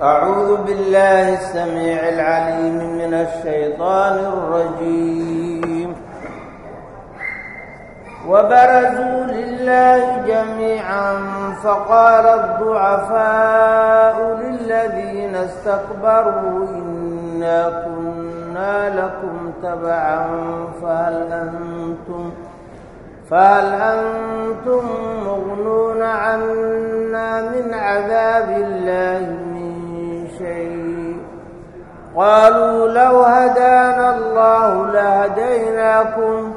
أعوذ بالله السميع العليم من الشيطان الرجيم وبرزوا لله جميعا فقال الضعفاء للذين استكبروا إنا كنا لكم تبعا فهل أنتم فهل أنتم مغنون عنا من عذاب الله من شيء قالوا لو هدانا الله لهديناكم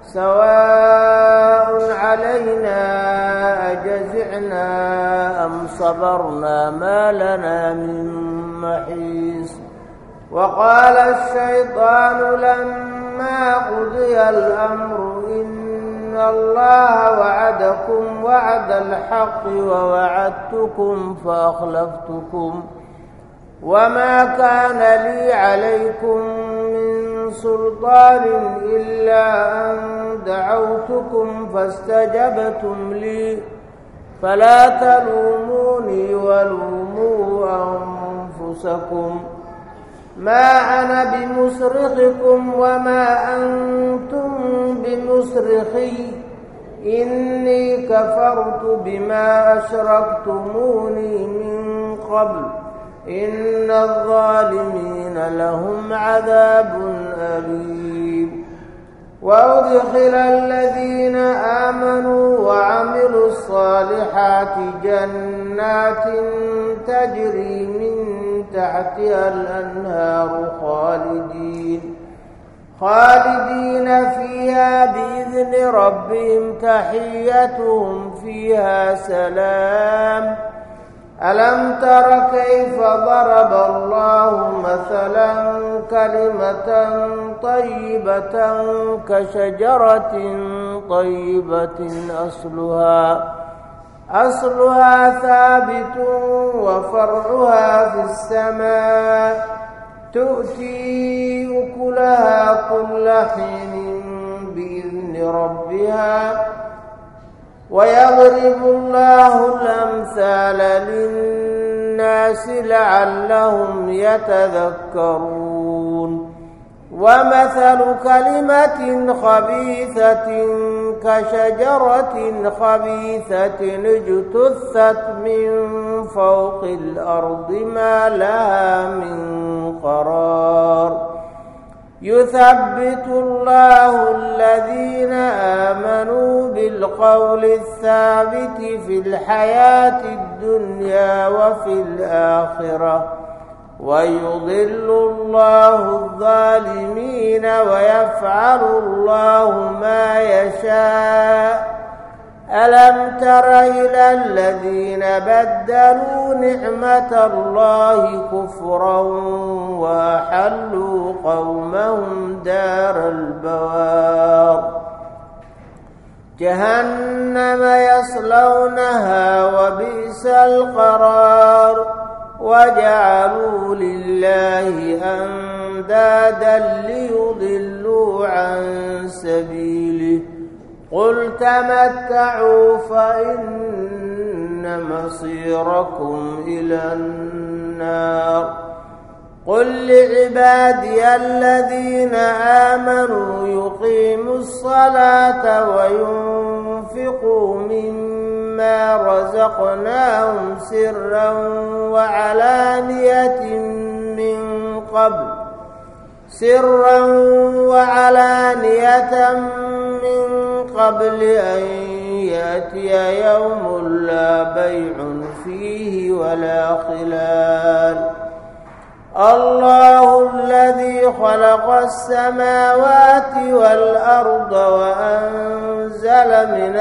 سواء علينا أجزعنا أم صبرنا ما لنا من محيص وقال الشيطان لما قضي الأمر إن الله وعدكم وعد الحق ووعدتكم فأخلفتكم وما كان لي عليكم من سلطان إلا أن دعوتكم فاستجبتم لي فلا تلوموني ولوموا أنفسكم ما أنا بمصرخكم وما أنتم بمصرخي إني كفرت بما أشركتموني من قبل إن الظالمين لهم عذاب أليم وأدخل الذين آمنوا وعملوا الصالحات جنات تجري من تحتها الأنهار خالدين خالدين فيها بإذن ربهم تحيتهم فيها سلام ألم تر كيف ضرب الله مثلا كلمة طيبة كشجرة طيبة أصلها أصلها ثابت وفرعها في السماء تؤتي أكلها كل حين بإذن ربها ويضرب الله الأمثال للناس لعلهم يتذكرون ومثل كلمة خبيثة كشجرة خبيثة اجتثت من فوق الأرض ما لها من قرار يثبت الله الذين آمنوا بالقول الثابت في الحياة الدنيا وفي الآخرة ويضل الله الظالمين ويفعل الله ما يشاء ألم تر إلى الذين بدلوا نعمة الله كفرا وأحلوا قومهم دار البوار جهنم يصلونها وبئس القرار وجعلوا لله أندادا ليضلوا عن سبيله قل تمتعوا فإن مصيركم إلى النار قل لعبادي الذين آمنوا يقيموا الصلاة وينفقوا مما رزقناهم سرا وعلانية من قبل سرا وعلانية من قبل أن يأتي يوم لا بيع فيه ولا خلال الله الذي خلق السماوات والأرض وأنزل من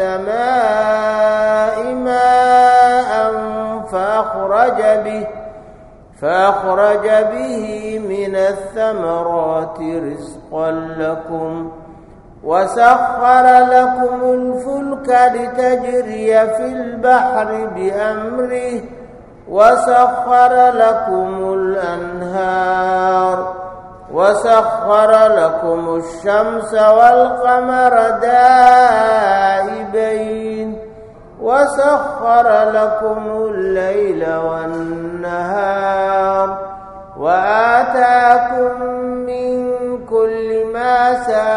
السماء ماء فأخرج به فأخرج به من الثمرات رزقا لكم وسخر لكم الفلك لتجري في البحر بأمره وسخر لكم الأنهار وسخر لكم الشمس والقمر دائبين وسخر لكم الليل والنهار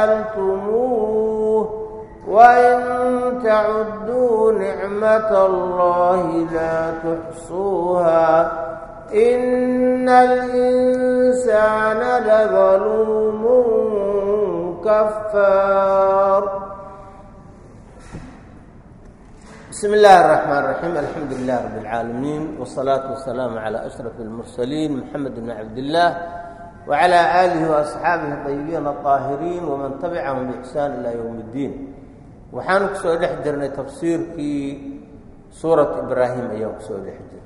سألتموه وإن تعدوا نعمة الله لا تحصوها إن الإنسان لظلوم كفار بسم الله الرحمن الرحيم الحمد لله رب العالمين والصلاة والسلام على أشرف المرسلين محمد بن عبد الله وعلى آله وأصحابه الطيبين الطاهرين ومن تبعهم بإحسان إلى يوم الدين waxaanu kusoo dhex jirnay tafsiirkii suurat ibraahim ayaan kusoo dhex jirnay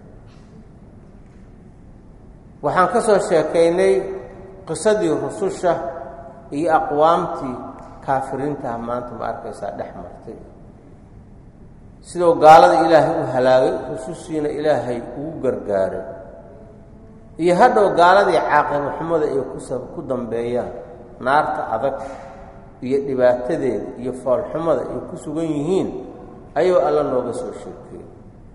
waxaan ka soo sheekaynay qisadii rususha iyo aqwaamtii kaafiriintaha maanta ma arkaysaa dhex martay sidoo gaalada ilaahay u halaagay rusushiina ilaahay ugu gargaaray iyo hadhow gaaladii caaqibo xumada ay ku dambeeyaan naarta adag iyo dhibaatadeeda iyo foolxumada ay ku sugan yihiin ayuu alla nooga soo sheekeeyey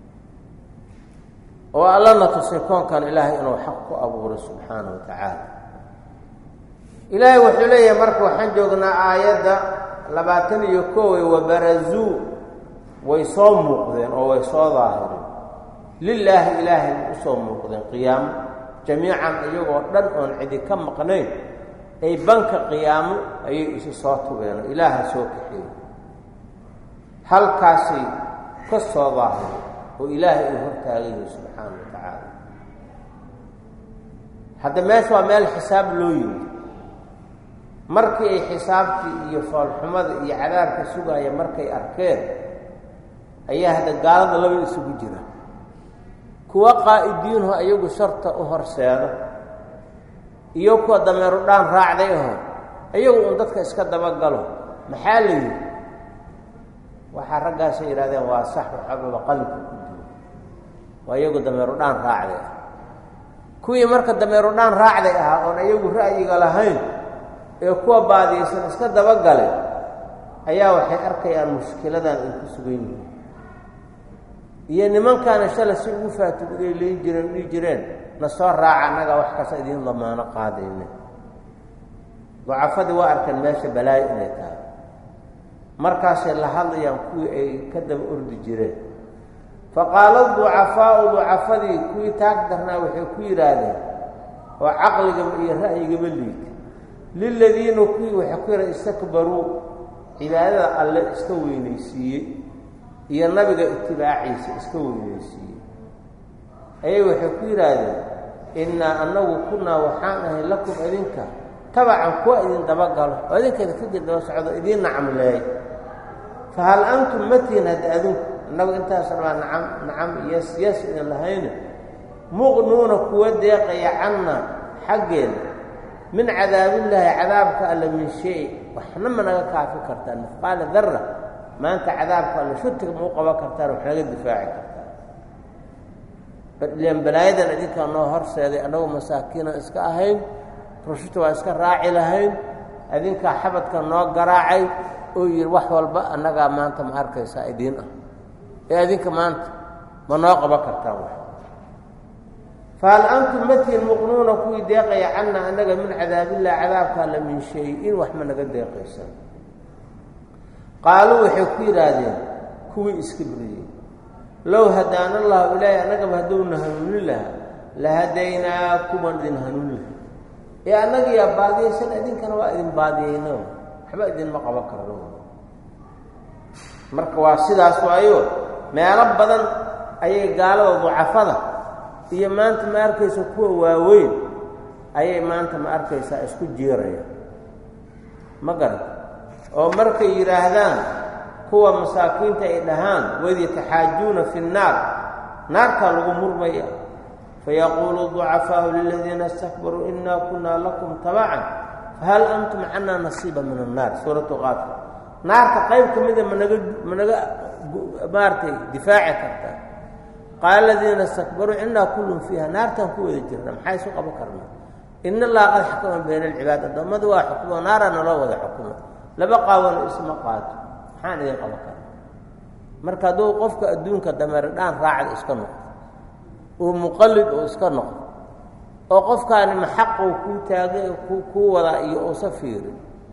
oo allana tusay koonkan ilaahay inuu xaq ku abuuray subxaana wa tacaala ilaahay wuxuu leeyahay marka waxaan joognaa aayadda labaatan iyo koowey wabarazuu way soo muuqdeen oo way soo daahireen lilaahi ilaahay u soo muuqdeen qiyaamo jamiican iyagoo dhan oon cidi ka maqnayn ay banka qiyaamo ayay isu soo tubeenoo ilaaha soo kaxeeyey halkaasay ka soo daahireen oo ilaahay uu hortaagan yahay subxaana wa tacaala hadda meesha waa meel xisaab loo yimid markii ay xisaabtii iyo foolxumada iyo cadaabka sugaaya markay arkeen ayaa hadda gaalada laba isugu jira kuwa qaa'idiinho iyagu sharta u horseeda iyo kuwa dameeru dhaan raacday aho iyagu un dadka iska dabagalo maxaa la yidhi waxaa raggaasay yidhahdeen waa sax waxababa qalinka ku jiro waa iyagu dameeru dhaan raacday ah kuwii marka dameeru dhaan raacday ahaa oon iyagu ra'yiga lahayn ee kuwa baadiyaysan iska dabagalay ayaa waxay arkayaan mushkiladan ay ku sugan yihiin iyo nimankaana shala si ugu faatiguday leyn jireen dhihi jireen na soo raaca annagaa wax kasta idiin damaano qaadayne ducafadii waa arkeen meesha balaayo inay tahay markaasay la hadlayaan kuwii ay ka daba ordi jireen fa qaala ducafaau ducafadii kuwii taag darnaa waxay ku yidhaahdeen oo caqligaba iyo ra'yigaba liita liladiina kuwii waxay ku yidhahdeen istakbaruu cibaadada alle iska weynaysiiyey iyo nabiga itibaaciisa iska weynaysiiyey ayay waxay ku yidhaahdeen innaa annagu kunnaa waxaan ahay lakum idinka tabacan kuwa idin dabagalo oo idinkeeda kadib daba socdo idiin nacamleey fa hal antum matiin hadda adinku annagu intaas rabaa nacam nacam yes yes idin lahayne muqnuuna kuwa deeqaya canna xaggeena min cadaabillaahi cadaabka alle min shay waxna ma naga kaafi kartaan mifqaala darra maanta cadaabka alle shutiga ma u qaban kartaan wax naga difaaci kartaan ilan balaayadan idinkaa noo horseeday annagu masaakiinan iska ahayn rushita waa iska raaci lahayn adinkaa xabadka noo garaacay oo yidhi wax walba annagaa maanta ma arkaysaa idiin ah ee adinka maanta ma noo qaban kartaan wax fahal antum matiin muqnuuna kuwii deeqaya canna annaga min cadaabillah cadaabka alla min shay-in wax ma naga deeqaysan qaaluu waxay ku yidhaahdeen kuwii iska briyey low hadaana allahu ilaahay annagaba hadduuna hanuunin lahaa la hadaynaakuman idin hanuunin laha ee annagiyaa baadiyaysan idinkana waa idin baadiyeyno waxba idinma qaban karno marka waa sidaas waayo meelo badan ayay gaalada ducafada iyo maanta ma arkaysa kuwa waaweyn ayay maanta ma arkaysaa isku jiiraya ma garan oo markay yidhaahdaan kuwa masaakiinta ay dhahaan waid yataxaajuuna fi nnaar naartaa lagu murmaya fayaquulu ducafaau liladiina istakbaruu inaa kunaa lakum tabacan fahal antum canaa nasiiba min annaar suuratu qaafir naarta qayb ka mida managa managa maaratay difaaci kartaa qaala aladiina istakbaruu inaa kullun fiiha naartaan ku wada jirna maxaa isu qaban karnaa in allaha qad xakama bayna alcibaad addoommadu waa xukumo naara naloo wada xukumo laba qaawano isma qaato maxaan idin qaban karna marka hadduu qofka adduunka dameer dhaan raacda iska noqdo uu muqallid oo iska noqdo oo qofkaani maxaqou kuu taagay kuu wadaa iyo uusa fiirin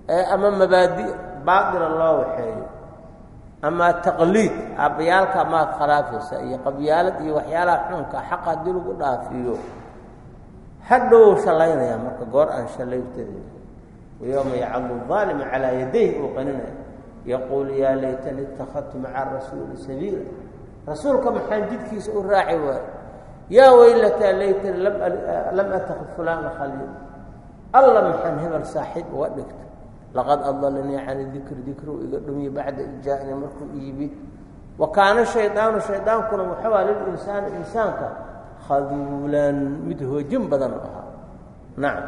ama mabaadi baatila loo waxeeyo ama taqliid aabbayaalka maad khilaafaysa iyo qabyaalad iyo waxyaalaha xunka xaqa haddii lagu dhaafiyo hadhow shallaynaya marka goor aan shallaytarin wayowma yacadu aalima calaa yadayh uu qaninaya yaquulu yaa laytani ittakhadtu maca rasuuli sabiila rasuulka maxaan jidkiisa u raaci waayo yaa weylataa laytani lam atakid fulaana khaliil alla maxaan hebel saaxiib uga dhigta laqad adalanii cani dikri dikru iga dhumiye bacda ijaa'ni markuu iibid wa kaana shaydaanu shaydaankuna waxawaa lilinsaani insaanka khaduulan mid hoojin badan u ahaa nacam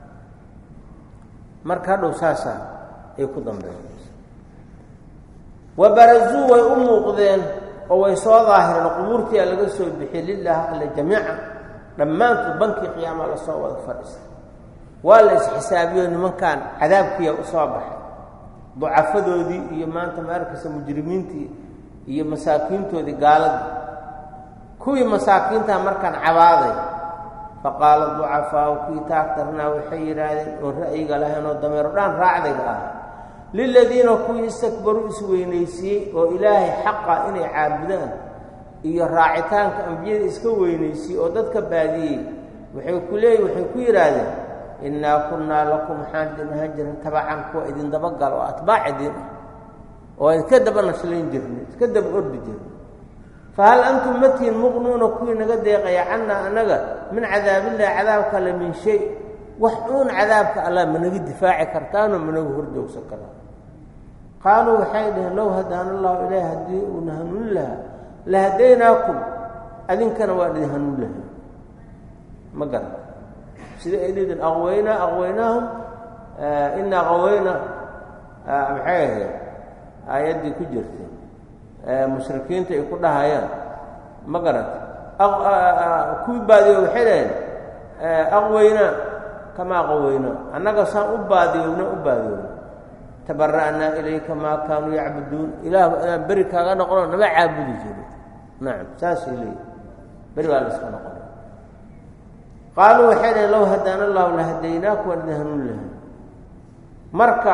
marka hadhow saasaa ay ku dambeynaysa wa barazuu way u muuqdeen oo way soo daahireen qubuurtiia laga soo bixiyey lilaahi alle jamiica dhammaantood bankii qiyaama la soo wada fadhiistay waa la isxisaabiyo nimankan cadaabkiiya u soo baxay ducafadoodii iyo maanta ma arkaysa mujrimiintii iyo masaakiintoodii gaaladii kuwii masaakiintaa markaan cabaaday faqaala ducafaau kuwii taagtarnaa waxay yidhaahdeen oon ra'yiga lahayn oo dameero dhaan raacdayga ah liladiina kuwii istakbaruu isweynaysiiyey oo ilaahay xaqa inay caabudaan iyo raacitaanka ambiyada iska weynaysiiyey oo dadka baadiyey waxay ku leeyi waxay ku yidhaahdeen innaa kunnaa lakum waxaan idin ahaan jirin tabacan kuwa idin dabagala oo atbaac idin ah oo iska daba nashlayn jirnay iska daba ordi jirnay fahal antum matiin muqnuuna kuwii naga deeqaya cannaa annaga min cadaabillahi cadaabka alle min shay wax uun cadaabka allah managa difaaci kartaanoo managa horjoogsan karaan qaaluu waxay dhaheen low hadaana allahu ilaah haddii uuna hanuuni lahaa la hadaynaakum adinkana waa idin hanuun lahay ma garan sida ay dhidin aqwaynaa aqwaynaahum inaa qawayna maxay ahayd aayaddii ku jirtay mushrikiinta ay ku dhahayaan ma garanta kuwii baadiyo waxay dhaheen aqwaynaa kamaa qawaynaa annaga saan u baadiyoowna u baadiyoowna tabara'naa ilayka maa kaanuu yacbuduun ilaah inaan beri kaaga noqono nama caabudi jirin nacam saasay leeyihi beri baa la iska noqonay qaaluu waxay dhaheen low hadaana allahu la hadaynaaku waan idin hanuun lahay marka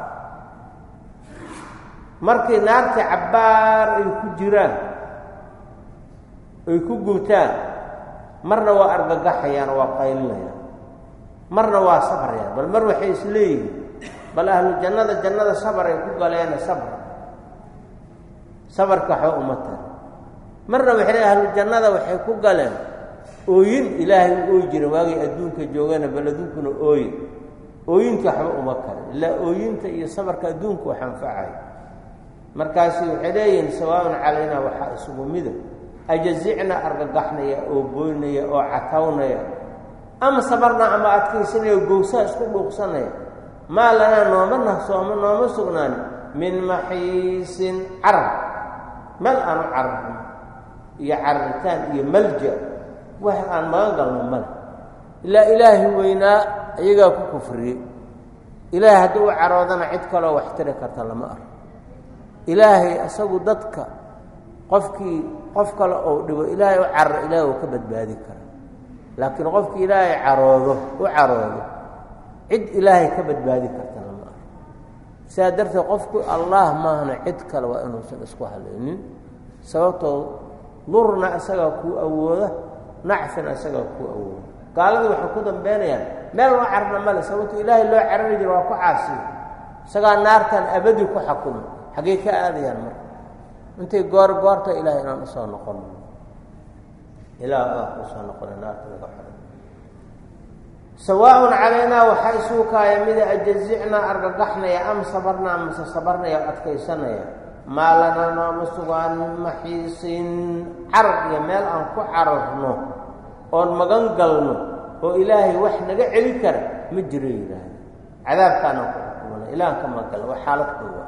markii naartii cabbaar ay ku jiraan ay ku gubtaan marna waa argagaxayaan oo waa qaylinayaan marna waa sabrayaan bal mar waxay is leeyihiin bal ahlu jannada jannada sabar ay ku galeena sabr sabarka waxba uma tara marna waxay le ahlu jannada waxay ku galeen ooyin ilaahay u ooyi jira waagay adduunka joogana bal adduunkuna ooye ooyinta waxba uma kale ilaa ooyinta iyo sabarka adduunku wax anfacay markaasi waxay leeyihiin sawaaun calaynaa waxaa isugu mida ajazicna argagaxnaya oo booynaya oo catawnaya ama sabarna ama adkaysanaya gowsaa isku dhuuqsanaya maa lanaa nooma nahsooma nooma sugnaani min maxiisin carar meel aanu cararno iyo cararitaan iyo malja wax aan magan galno male ilaa ilaahi weynaa iyagaa ku kufriyey ilaahay haddii u caroodana cid kaloo wax tiri karta lama arko ilaahay isagu dadka qofkii qof kale ou dhibo ilaahay u cararo ilaahay uu ka badbaadi kara laakiin qofkii ilaahay caroodo u caroodo cid ilaahay ka badbaadi karta lama arko sidaa darteed qofku allah maahna cid kale waa inuusan isku halaynin sababtoo durna isagaa kuu awooda nacfina isagaa kuu awooda gaaladii waxay ku dambeynayaan meel loo cararna male sababto ilaahay loo carari jiro waa ku caasiyo isagaa naartan abadi ku xakuma xaggey ka aadayaan marka intay goor goorta ilahay inaan usoo noqon ilaah aa usoo noqona naarta laga xoro sawaaun calaynaa waxaa isuu kaaya mida ajazicnaa argagaxnaya am sabarnaa mase sabarnaya o adkaysanaya maa lanaa nooma sugaan min maxiisin carar iyo meel aan ku cararno oon magan galno oo ilaahay wax naga celi kara ma jiro yidhaahda cadaabkaanaan ku xukumana ilahan ka magala waa xaalad koowa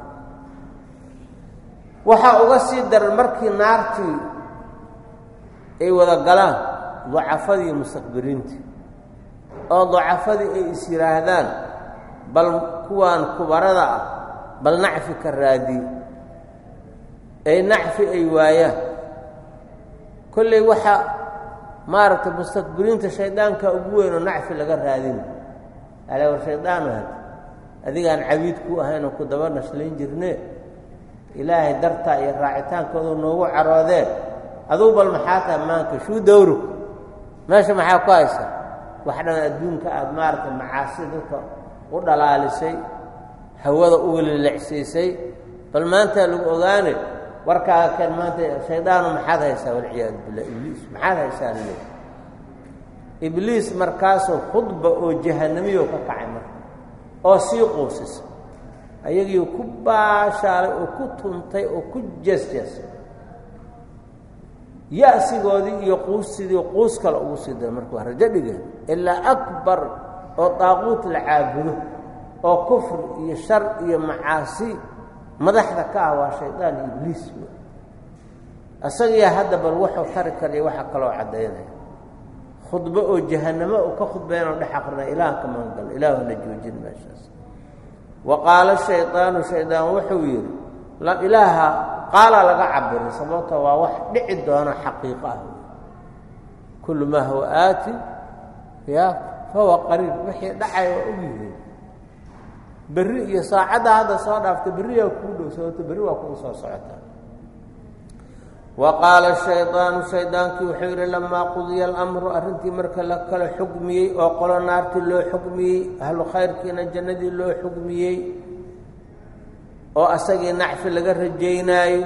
waxaa uga sii daran markii naartii ay wada galaan dacafadii mustakbiriintii oo dacafadii ay is yidhaahdaan bal kuwaan kubarada ah bal nacfi ka raadiy ay nacfi ay waayaan kolley waxaa maaragtay mustakbiriinta shaydaanka ugu weyn oo nacfi laga raadina ale war shaydaan had adigaan cabiid ku ahaynoo ku daba nashlayn jirne ilaahay dartaa iyo raacitaankoodu noogu caroodee aduu bal maxaa taha maanka shuu dawrug meesha maxaa ku haysa wax dhan adduunka aada maaragtay macaasi dadka u dhalaalisay hawada u welilecsiisay bal maantaa lagu ogaane warkaaga keen maanta shaydaanu maxaad haysaa walciyaadu billah ibliis maxaad haysaa lale ibliis markaasoo khudba oo jahanamiyo ka kacay marka oo sii quusisa ayagii ku baashaalay oo ku tuntay oo ku jeesjeesay ya-sigoodii iyo quusidii quus kale ugu sii dara marka waa rajo dhigeen ilaa akbar oo daaquut la caabudo oo kufri iyo shar iyo macaasi madaxda ka ah waa shaydaan ibliis isagiiya hadda bal wuxuu tari kariyo waxaa kaloo caddaynaya khudbo oo jahanamo uu ka khudbeynoo dhex aqrina ilaah ka maangal ilaahuna joojin meeshaas wa qaala shaydaanu shaydaan wuxuu yidhi ilaaha qaalaa laga cabiray sababto waa wax dhici doona xaqiiqo ah kullu maa huwa aatin ya fahuwa qariib wixii dhacay waa ogyihiin berri iyo saacadda hadda soo dhaafta berriyaa kuu dhow sababto berri waa kuu soo socotaa wa qaala shaydaanu shaydaankii wuxuu yidhi lamaa qudiya alamru arrintii marka la kala xugmiyey oo qolo naartii loo xugmiyey ahlu khayrkiina jannadii loo xugmiyey oo asagii nacfi laga rajaynaayo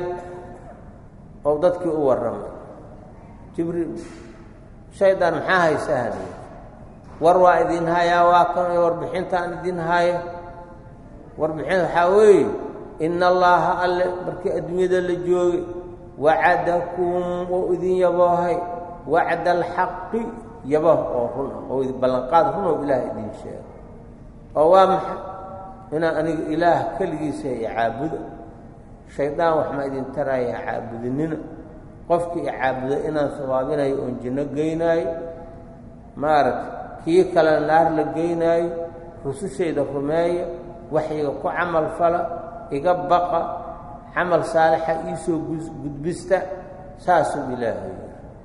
oo dadkii u warramay jibriil shaydaan maxaa haysaa haliy war waa idin hayaa waa kan warbixintaan idin haya warbixin waxaa weeye ina allaaha alle markii adduunyada la joogay wacadakum oo idin yaboohay wacda alxaqi yaboh oo run ah oo ballanqaad run oo ilaah idin sheego oo waa maxay inaan aniga ilaah keligiisa iyo caabuda shaydaan wax ma idin taraya caabudinina qofkii caabuda inaan sawaabinayo oon jinno geynaayo maaragta kii kale naar la geynaayo rusushayda rumeeya waxyiga ku camal fala iga baqa camal saalixa iisoo gudbista saasuu ilaahay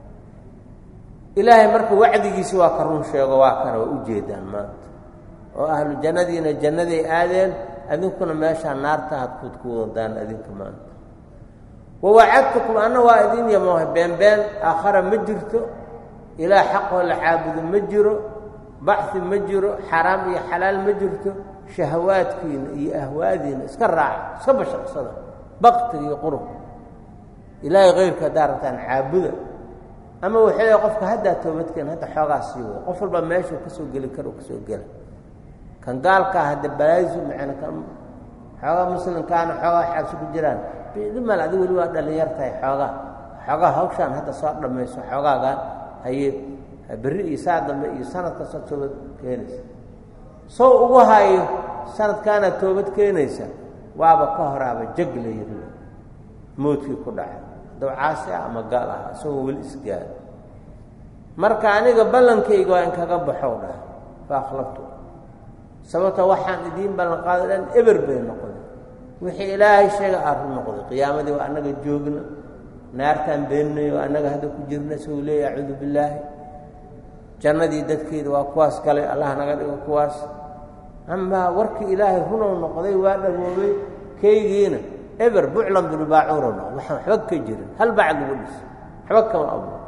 ilaahay marka wacdigiisi waa ka run sheego waa kana waa u jeedaan maanta oo ahlu jannadiina jannaday aadeen adinkuna meeshaa naarta had kuud ku wadaan adinka maanta wawacadtukum anna waa idin yamoohay beenbeen aakhara ma jirto ilaah xaqoo la caabudo ma jiro baxi ma jiro xaraam iyo xalaal ma jirto shahawaadkiina iyo ahwaadiina iska raaca iska bashaqsada baktiga iyo qurub ilaahay kayrka haddaa rabtaan caabuda ama waxay qofka haddaa toobadkeen hadda xoogaa sii wada qof walba meeshuu ka soo geli karo kasoo gela kan gaalkaa hadda balaayisu macana kan xoogaa muslimkaana xoogaa xaabsi ku jiraan dhimal adi weli waa dhallinyar tahay xoogaa xoogaa hawshaan hadda soo dhammayso xoogaagaan haye berri iyo saa dambe iyo sanad kastoo toobad keenaysa sow ugu hayo sanadkaana toobad keenaysa waaba ka horaaba jag la yiri moodkii ku dhacay daw caasi ah ama gaal ah isagoo weli isgaaro marka aniga ballankayga waa in kaga baxow dhah fa akhlaftu sababta waxaan idiin ballan qaado dhan eber bay noqday wixii ilaahay sheega aa ru noqday qiyaamadii waa annaga joogna naartaan beeninay oo annaga hadda ku jirna sou leeya acuudu billaahi jannadii dadkeeda waa kuwaas galay allah naga dhigo kuwaas amaa warkii ilaahay runow noqday waa dhagoobay kaygiina eber buclan bilbaacuuro noqd waxaan waxba ka jirin hal bacd lagu dhis waxba kama abuur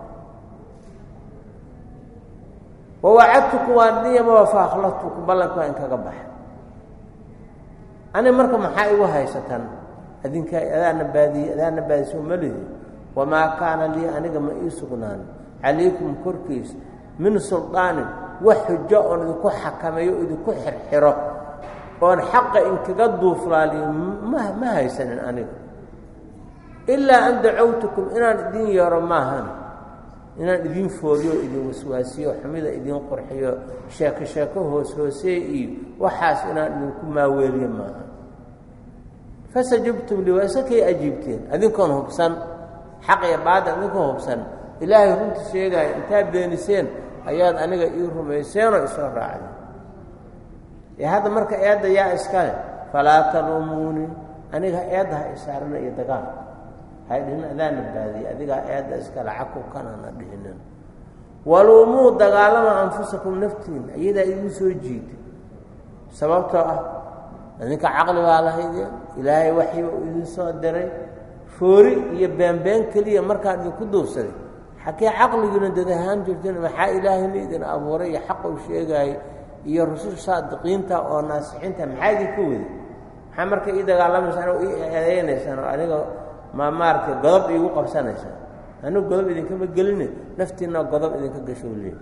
wawacadtukum waa niyama fa akhlaftukum ballanka waa in kaga baxa ani marka maxaa igu haysatan adinka adaana baadiye adaana baadisoo malihi wamaa kaana lii aniga ma ii sugnaan calaykum korkiisa min suldaanin wax xujo oon idinku xakameeyo o idinku xirxiro oon xaqa inkaga duuflaaliyo ma ma haysanin aniga ilaa an dacowtukum inaan idin yeero maahan inaan idin fooliyo idin waswaasiyo xumida idin qurxiyo sheeko sheeko hoos hoosee iyo waxaas inaan idinku maaweeliyo maaha fasajabtum li waa isakay ajiibteen adinkoon hubsan xaq iyo baadil adinkoon hubsan ilaahay runta sheegaayo intaa beeniseen ayaad aniga ii rumayseenoo isoo raacdeen ee hadda marka eedda yaa iskale falaa taluumuunii aniga eedda ha isaarina iyo dagaal hay dhihin adaana baadiye adigaa eedda iskale caku kanana dhihinin waluumuu dagaalama anfusakum naftiina iyadaa igu soo jiida sababtoo ah idinka caqli baa lahaydeen ilaahay waxiiba uu idin soo diray foori iyo beenbeen keliya markaan idinku duubsaday xakee caqligiina dad ahaan jirteen maxaa ilaahayna idin abuuray iyo xaq uu sheegaayay iyo rusul saadiqiinta oo naasixiinta maxaa idinku wadi maxaa marka ii dagaalamaysaan oo ii eedeynaysaan oo aniga ma maaragtay godob iigu qabsanaysaan anigu godob idinkama geline naftiinna godob idinka gasho leey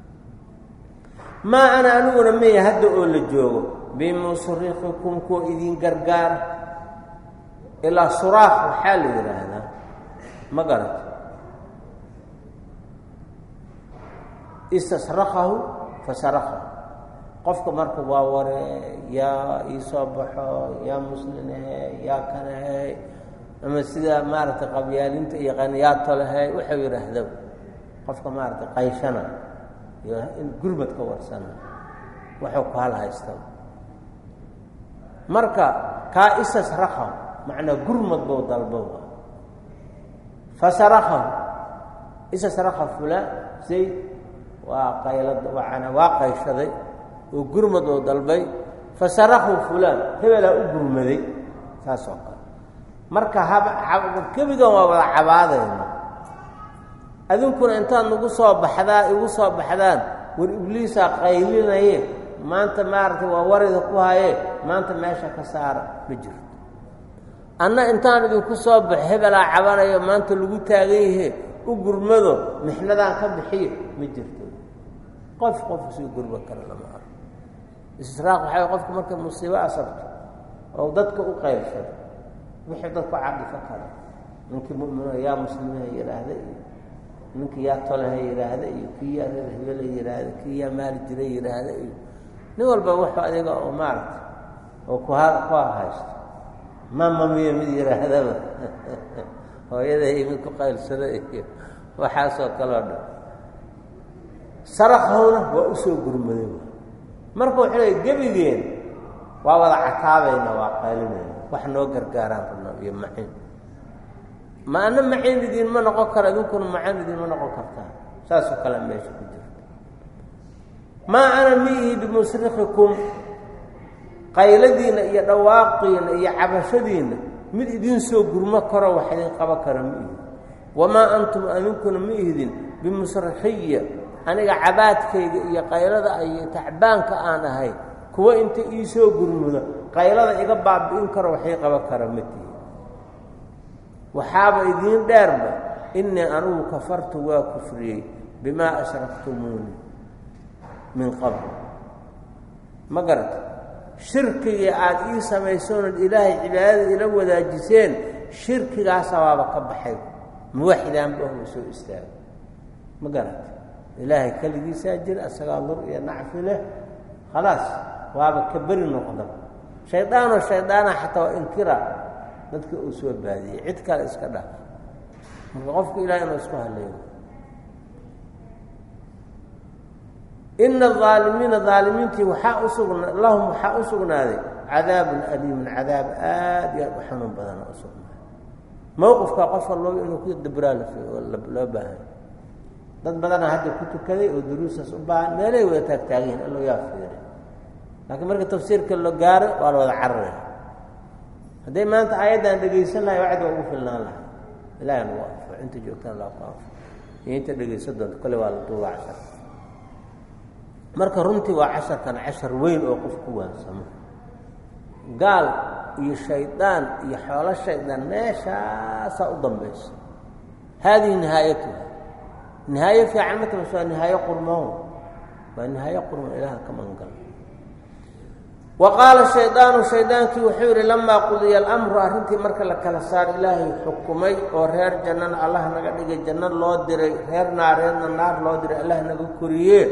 maa ana aniguna maya hadda oo la joogo bimusrikikum kuwa idin gargaara ilaa suraaq waxaa la yidhaahdaa ma garato istasrakahu fasarakahu qofka marka waa ware yaa ii soo baxo yaa muslinehe yaa kanahe ama sida maaragtay qabyaalinta yaqaan yaa tolehe wuxuu yidhaahdo qofka maaragtay qayshana iyo in gurmad ka warsana wuxuu ku hal haysta marka kaa istasrakahu macnaa gurmad bou dalbo fasarakahu istasraka fulaan zayd waa qaylad waana waa qayshaday oo gurmad oo dalbay fasarakahu fulaan hebelaa u gurmaday saas oo kale marka kebigan waa wada cabaadayna adinkuna intaad nagu soo baxdaa igu soo baxdaan war ibliisaa qaylinaye maanta maaragtay waa warida ku haye maanta meesha ka saara ma jirto anna intaan idinku soo baxo hebelaa cabanayo maanta lagu taagan yahe u gurmado mixnadaan ka bixiyo ma jirto qof qof sii gurma kara lama arko istisraaq waxaa qofka markay musiibo asabto oo dadka u qaybsado wixii dadku cadifo kara ninkii mu'mino yaa muslimiha yidhaahda iyo ninkii yaa toleha yidhaahda iyo kii yaa reer hebela yidhaahda kii yaa maali jira yidhaahda iyo nin walba wuxuu adiga oo maaragta oo ku ha ku haysto mamamiyo mid yidhaahdaba hooyaday mid ku qaylsada iyo waxaasoo kaloo dhan sarakowna waa usoo gurmaday marka wuxuu leey gebigeen waa wada cataabayna waa qaylinayna wax noo gargaaraan rabnaa iyo maciin ma ana maciin idiinma noqon karo idinkuna macaan idiinma noqon kartaa saasoo kale meesha ku jirta maa ana miihi bimusrikikum qayladiinna iyo dhawaaqiinna iyo cabashadiinna mid idiin soo gurmo karo wax idin qaba kara ma ihin wamaa antum adinkuna ma ihdin bimusrikiya aniga cabaadkayga iyo qaylada iyo tacbaanka aan ahay kuwa inta iisoo gurmudo qaylada iga baabi'in karo waxay qaba kara ma tihi waxaaba idiin dheerba innii anugu kafartu waa kufriyey bimaa ashraktumuuni min qabl ma garata shirkigii aada ii samaysoonad ilaahay cibaadada ila wadaajiseen shirkigaasa waaba ka baxay muwaxidaanba ohma soo istaago ma garata ilaahay keligiisaa jira asagaa lur iyo nacfi leh khalaas waaba ka beri noqda shaydaanoo shaydaana xataa waa inkira dadka uu soo baadiyey cid kale iska dhaaf marka qofku ilahay inuu isku haleeyo ina aalimiina aalimiintii waxaa usugna lahum waxaa u sugnaaday cadaabun aliimun cadaab aad iyo aad u xanuun badana u sugnaaday mowqifka qof walbaba inuu ku dabraa loo baahay dad badana hadda ku tukaday oo duruustaas u baahan meelay wada taagtaagihiin allo yaa fiiray laakiin marka tafsiirka la gaaro waa la wada cararaya hadday maanta aayaddan dhegaysan lahay wacdi waa ugu filnaan lahay ilahay nagu anfo inta joogtaan laa ku anfo iyo inta dhegaysan doonto kole waa la duuba cashar marka runtii waa casharkan cashar weyn oo qof ku waansamo gaal iyo shaydaan iyo xoolo shaydaan meeshaasaa u dambaysa haadihi nihaayatuha nihaayo fiican ma tamas waa nihaayo qurmoon waa nihaayo qurmoon ilaah ka mangal wa qaala shaydaanu shaydaankii wuxuu yidhi lamaa qudiya alamru arrintii marka la kala saar ilaahay xukumay oo reer jannana allah naga dhigay janno loo diray reer naareedna naar loo diray allah naga koriyee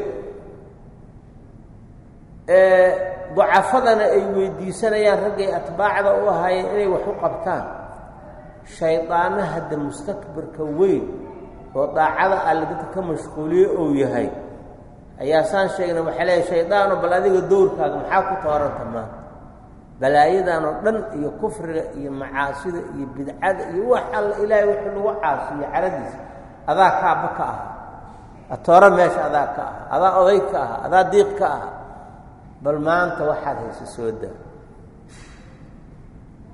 ducafadana ay weydiisanayaan raggay atbaacda u ahaayeen inay wax u qabtaan shaydaana hadda mustakbirka weyn oo daacada alle dadka ka mashquuliye ou yahay ayaa saan sheegna waxaa leeyahy shaydaano bal adiga dowrkaaga maxaa ku tooranta maanta balaayadan oo dhan iyo kufriga iyo macaasida iyo bidcada iyo wax alla ilaahay wuxuu lagu caasiyo caradiisa adaa kaaba ka aha atooro meesha adaa ka aha adaa oday ka aha adaa diiq ka aha bal maanta waxaad haysa soo daa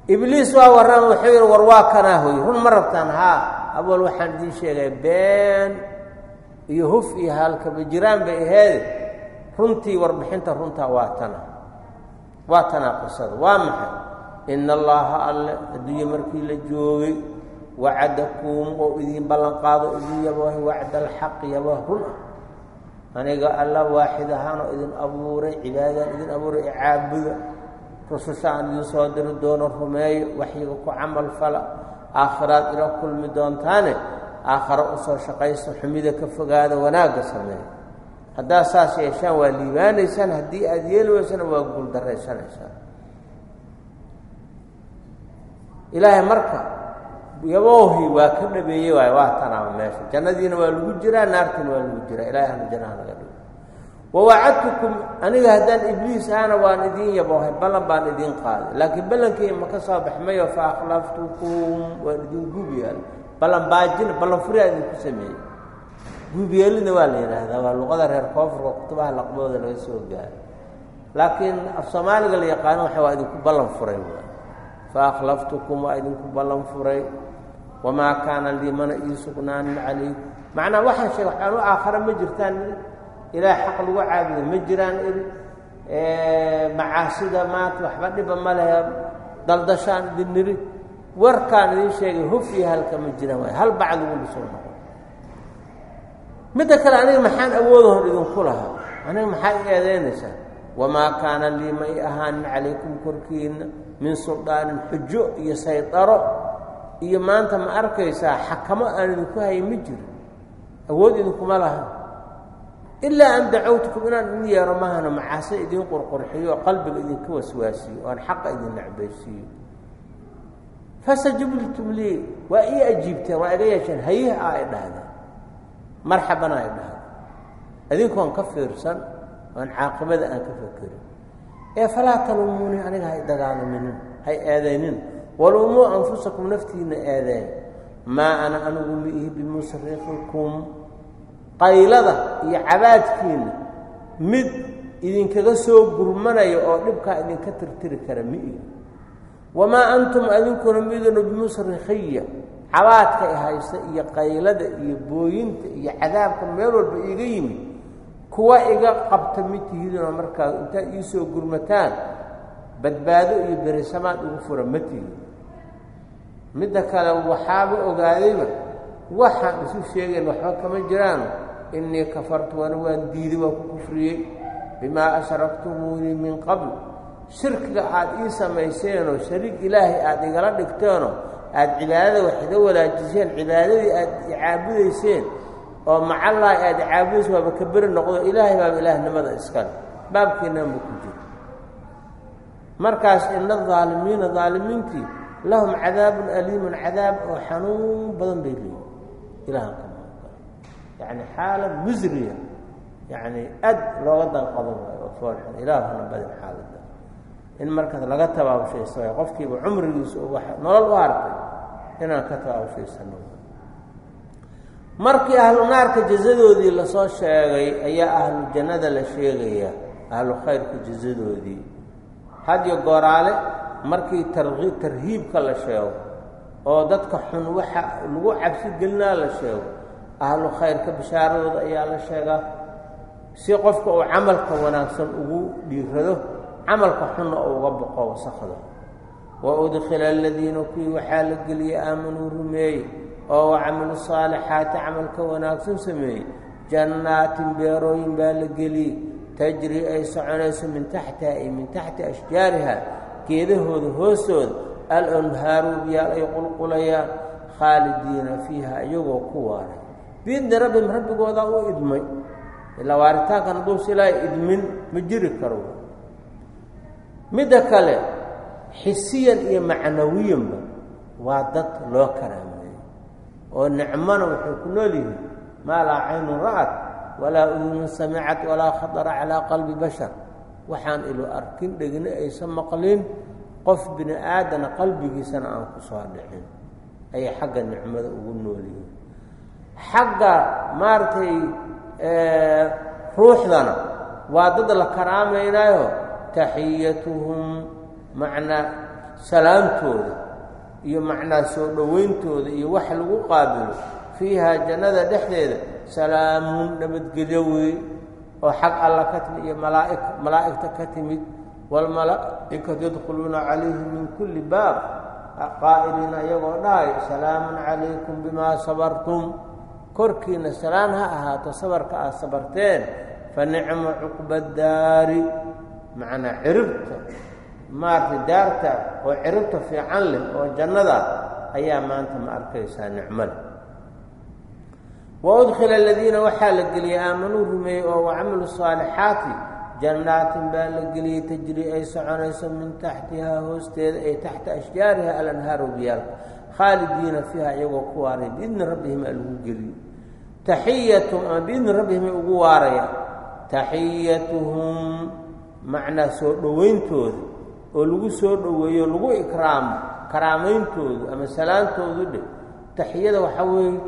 ibliis waa warrama wuxuu yidhi war waa kanaa hoy run ma rabtaan haa awal waxaan idiin sheegay been iyo huf iyo haalkaba jiraan bay aheede runtii warbixinta runtaa waa tana waa tanaa qisada waa maxay ina allaaha alle adduunye markii la joogay wacadakum oo idiin ballan qaado idin yabahay wacda alxaq yabah run ah aniga alla waaxid ahaanoo idin abuuray cibaadaan idin abuuray icaabuda rususha aan idin soo diri doono rumeeyo waxyiga ku camal fala aakhiraad ila kulmi doontaane aakharo usoo shaqaysa xumida ka fogaada wanaagga sameeya haddaad saas yeeshaan waa liibaanaysaan haddii aada yeeli weysana waa guuldarraysanaysaan ilaahay marka yaboohi waa ka dhabeeyey waay waa tanaaba meesha jannadiina waa lagu jiraa naartiina waa lagu jiraa ilahay hana jannaha naga dhigo wawacadtukum aniga haddaan ibliis ahana waan idiin yaboohay ballan baan idiin qaaday laakiin ballankii ma ka soo baxmayo fa akhlaftukum waan idin guubyaal ballan baajina ballan furiyaa idinku sameeyey guubyeelina waa la yidhaahdaa waa luqada reer koonfurka kutubaha laqbooda laga soo gaaro laakiin af soomaaliga la yaqaano waxa waa idinku ballan furay fa akhlaftukum waa idinku ballan furay wamaa kaana lii mana ii sugnaanin calaykum macnaa waxaan sheeg waxaan u aakhare ma jirtaan ilaah xaq lagu caabudo ma jiraan iri macaasida maanta waxba dhiba ma lehe daldashaan idin niri warkaan idin sheegay huf iyo halka ma jiraan waay hal bacd ugu dhisoo noqon midda kale aniga maxaan awoodahon idinku lahaa aniga maxaa i eedeynaysaa wamaa kaana lii ma i ahaanin calaykum korkiina min suldaanin xujo iyo saydaro iyo maanta ma arkaysaa xakamo aan idinku hayin ma jiro awood idinkuma laha ilaa an dacawtukum inaan idin yeero mahano macaase idiin qurqurxiyo oo qalbiga idinka waswaasiyo oan xaqa idin nacbaysiiyo fastajibtum lii waa ii ajiibteen waa iga yeesheen hayih a ay dhahdeen marxaban ay dhahdeen idinkoon ka fiirsan oan caaqibada aan ka fakerin ee falaa talumuunii aniga hay dagaalaminin hay eedaynin walumuu anfusakum naftiina eedeen maa ana anigu miihi bimusrikikum qaylada iyo cabaadkiina mid idinkaga soo gurmanaya oo dhibkaa idinka tirtiri kara miihi wamaa antum adinkuna miduna bimusrikhiya cabaadka i haysta iyo qaylada iyo booyinta iyo cadaabka meel walba iiga yimid kuwa iga qabta mid tihidinoo markaa intaad iisoo gurmataan badbaado iyo berisamaad ugu fura ma tihid midda kale waxaaba ogaadayba waxaan isu sheegayn waxba kama jiraan innii kafartu wana waan diiday waan ku kufriyey bimaa ashraktumuunii min qabl shirkiga aad ii samayseenoo shariik ilaahay aada igala dhigteenoo aada cibaadada wax ida walaajiseen cibaadadii aad icaabudayseen oo macallaahi aada icaabudayseen waaba ka beri noqdo ilaahay baaba ilaahnimada iskale baabkeennaanba ku jiro markaas ina adaalimiina daalimiintii lahum cadaabun aliimun cadaab oo xanuun badan bay leeyihin ilahan ka maaqal yacni xaala musriya yacni aad looga danqadan waayo oo foolxun ilaah hana badin xaaladda in markaas laga tabaabshaysto waay qofkiiba cumrigiisa u wax nolol u hartay inaan ka tabaabshaysano markii ahlu naarka jazadoodii lasoo sheegay ayaa ahlu jannada la sheegaya ahlu khayrka jazadoodii hadyo gooraale markii tarki tarhiibka la sheego oo dadka xun waxa lagu cabsi gelinaa la sheego ahlu khayrka bishaaradooda ayaa la sheegaa si qofka uu camalka wanaagsan ugu dhiirado camalka xunna oo uga boqo wasakda wa udkhila aladiina kuwii waxaa la geliyey aamanuu rumeeyey oo wacamilu saalixaati camalka wanaagsan sameeyey jannaatin beerooyin baa la geliyey tajri ay soconayso min taxtiha ay min taxti ashjaariha geedahooda hoostooda al-anhaaru biyaal ay qulqulayaan khaalidiina fiiha iyagoo ku waaray biidni rabbihim rabbigoodaa u idmay ilaa waaritaankan hadduusa ilaahay idmin ma jiri karo midda kale xisiyan iyo macnawiyanba waa dad loo karaameeyey oo nicmona waxay ku nool yihiin maa laa caynun ra'at walaa udunun samicat walaa khatara calaa qalbi bashar waxaan ilo arkin dhegna aysan maqlin qof bini aadana qalbigiisana aan ku soo dhicin ayay xagga nicmada ugu nool yihiin xagga maaragtay ruuxdana waa dad la karaamaynayo taxiyatuhum macnaa salaamtooda iyo macnaa soo dhowayntooda iyo wax lagu qaabilo fiihaa jannada dhexdeeda salaamun nabadgelyo wey oo xag alla ka timid iyo malaa'i malaa'igta ka timid waalmalaa'ikatu yadkhuluuna calayhi min kulli baab qaa'iliina iyagoo dhahay salaamun calaykum bimaa sabartum korkiina salaan ha ahaato sabarka aad sabarteen fa nicma cuqba daari macnaa ciribta maaragtay daarta oo ciribta fiican leh oo jannada ayaa maanta ma arkaysaa nicmole wa udkhila aladiina waxaa la geliyey aamanuu rumeeyey oo wacamilu saalixaati jannaatin baa la geliyey tajri ay soconayso min taxtihaa hoosteeda ay taxta ashjaariha alanhaaru biyaalka khaalidiina fiiha iyagoo ku waaray biidni rabbihim aa lagu geliyo taxiyatum ama biidni rabbihim ay ugu waarayaan taxiyatuhum macnaa soo dhowayntooda oo lagu soo dhoweeyo lagu ikraamo karaamayntoodu ama salaantoodu dhe taxiyada waxaa weeye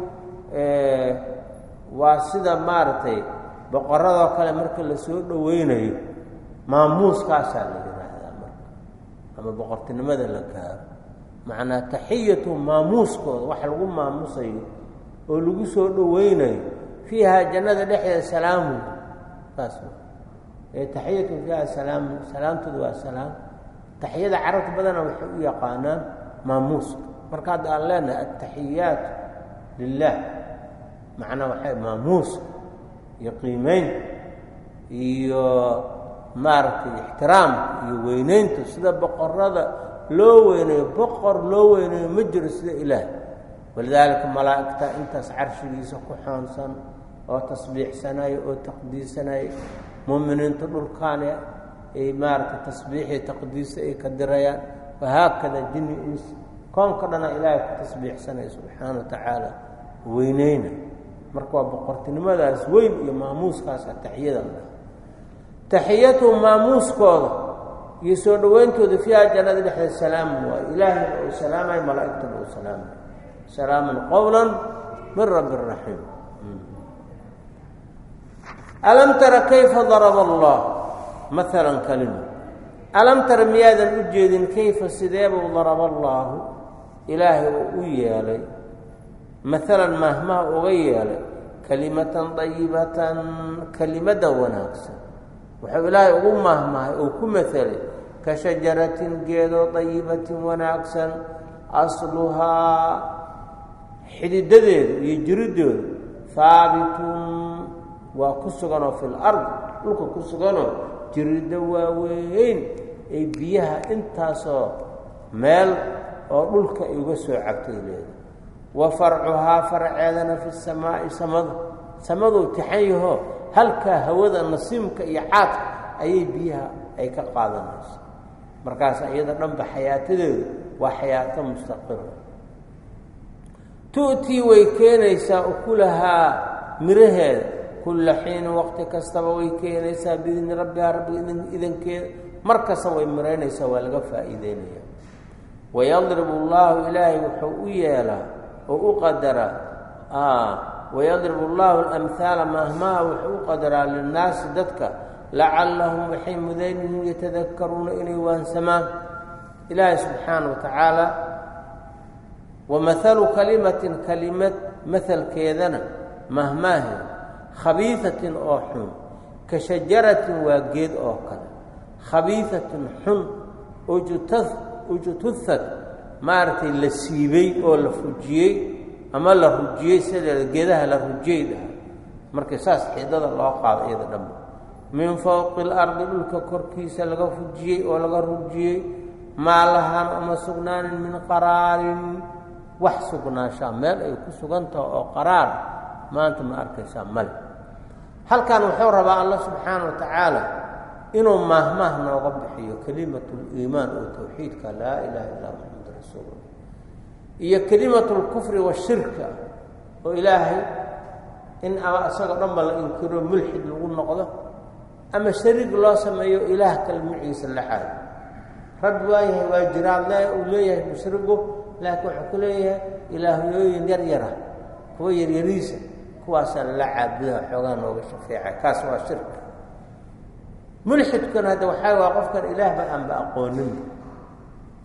waa sida maaragtay boqoradoo kale marka la soo dhoweynayo maamuuskaasaa la yidhaahdaa marka ama boqortinimada la gaaro macnaa taxiyatu maamuuskooda wax lagu maamusayo oo lagu soo dhoweynayo fiihaa jannada dhexdeeda salaamu saas taxiyatu fiiha salaamu salaamtooda waa salaam taxiyada carabta badana waxay u yaqaanaan maamuuska marka hadda aan leenahay altaxiyaat lilah macnaa waxay maamuuska iyo qiimeynta iyo maaragtay ixtiraamka iyo weyneynta sida boqorada loo weyneeyo boqor loo weyneeyo ma jiro sida ilaah walidaalika malaa'igta intaas carshigiisa ku xoonsan oo tasbiixsanayo oo taqdiisanayo muuminiinta dhulkaane ay maaragtay tasbiixii taqdiisa ay ka dirayaan wahaakada jinni ins koonka dhana ilaahay ku tasbiixsanaya subxaana wa tacaala weyneyna marka waa boqortinimadaas weyn iyo maamuuskaasa taxiyada la dhaha taxiyatuhum maamuuskooda iyo soo dhoweyntooda fiiha jannada dhexdeed salaamun waa ilaahayna uu salaamayo malaa'igtana uu salaamayo salaamun qowla min rabbi raxiim alam tara kayfa daraba allah maalan kalima alam tara miyaadan u jeedin kayfa sideebuu daraba allaahu ilaahay uu u yeelay maalan mahmaha uga yeelay kelimatan dayibatan kelimadda wanaagsan wuxuu ilaahay ugu mahmahay uu ku maelay ka shajaratin geedoo dayibatin wanaagsan asluhaa xididadeedu iyo jiridoodu haabitun waa ku suganoo fi lard dhulka ku suganoo jiriddo waaweyn ay biyaha intaasoo meel oo dhulka ay uga soo cabtay leeda wa farcuhaa farceedana fi samaa'i samada samaduu tixan yahoo halkaa hawada nasiimka iyo caadka ayay biyaha ay ka qaadanayso markaas iyada dhanba xayaatadeedu waa xayaato mustaqira tu'tii way keenaysaa ukulahaa miraheeda kulla xiinin waqti kastaba way keenaysaa biidni rabbihaa rabbiga idankeeda mar kasta way miraynaysaa waa laga faa'iideynaya wayadribu allaahu ilaahay wuxuu u yeelaa oo u qadaraa wayadribu allaahu alamhaala mahmaha wuxuu u qadaraa linnaasi dadka lacallahum waxay mudan yihiin yatadakaruuna inay waansamaan ilaahay subxaana wa tacaala wamahalu kalimatin kalimad mahalkeedana mahmaaheed khabiisatin oo xun ka shajaratin waa geed oo kale khabiisatin xun ujtuhad maaragtay la siibey oo la fujiyey ama la rujiyey sideeda geedaha la rujiyey dhaha markii saas xidada loo qaado iyada dhanba min fowqi اlardi dhulka korkiisa laga fujiyey oo laga rujiyey maa lahaan uma sugnaanin min qaraarin wax sugnaanshaa meel ay ku sugantaha oo qaraar maanta ma arkaysaa male halkan wuxuu rabaa allah subxaana wa tacaala inuu maahmaah nooga bixiyo kelimatu liimaan oo towxiidka laa ilaha illaa maxamad rasuulullah iyo kelimatu lkufri washirka oo ilaahay in ama isagoo dhanba la inkiro mulxid lagu noqdo ama shariig loo sameeyo ilaah kale maciisa la xaado rabbi waa yahay waa jiraad le uu leeyahay mushrigu laakiin wuxuu ku leeyahay ilaahyooyin yar yara kuwa yaryariisa kuwaasaa lala caabudaha xoogaa nooga shafeeca kaas waa shirka mulxidkuna hadda waxaa waa qofkan ilaahba aanba aqooninba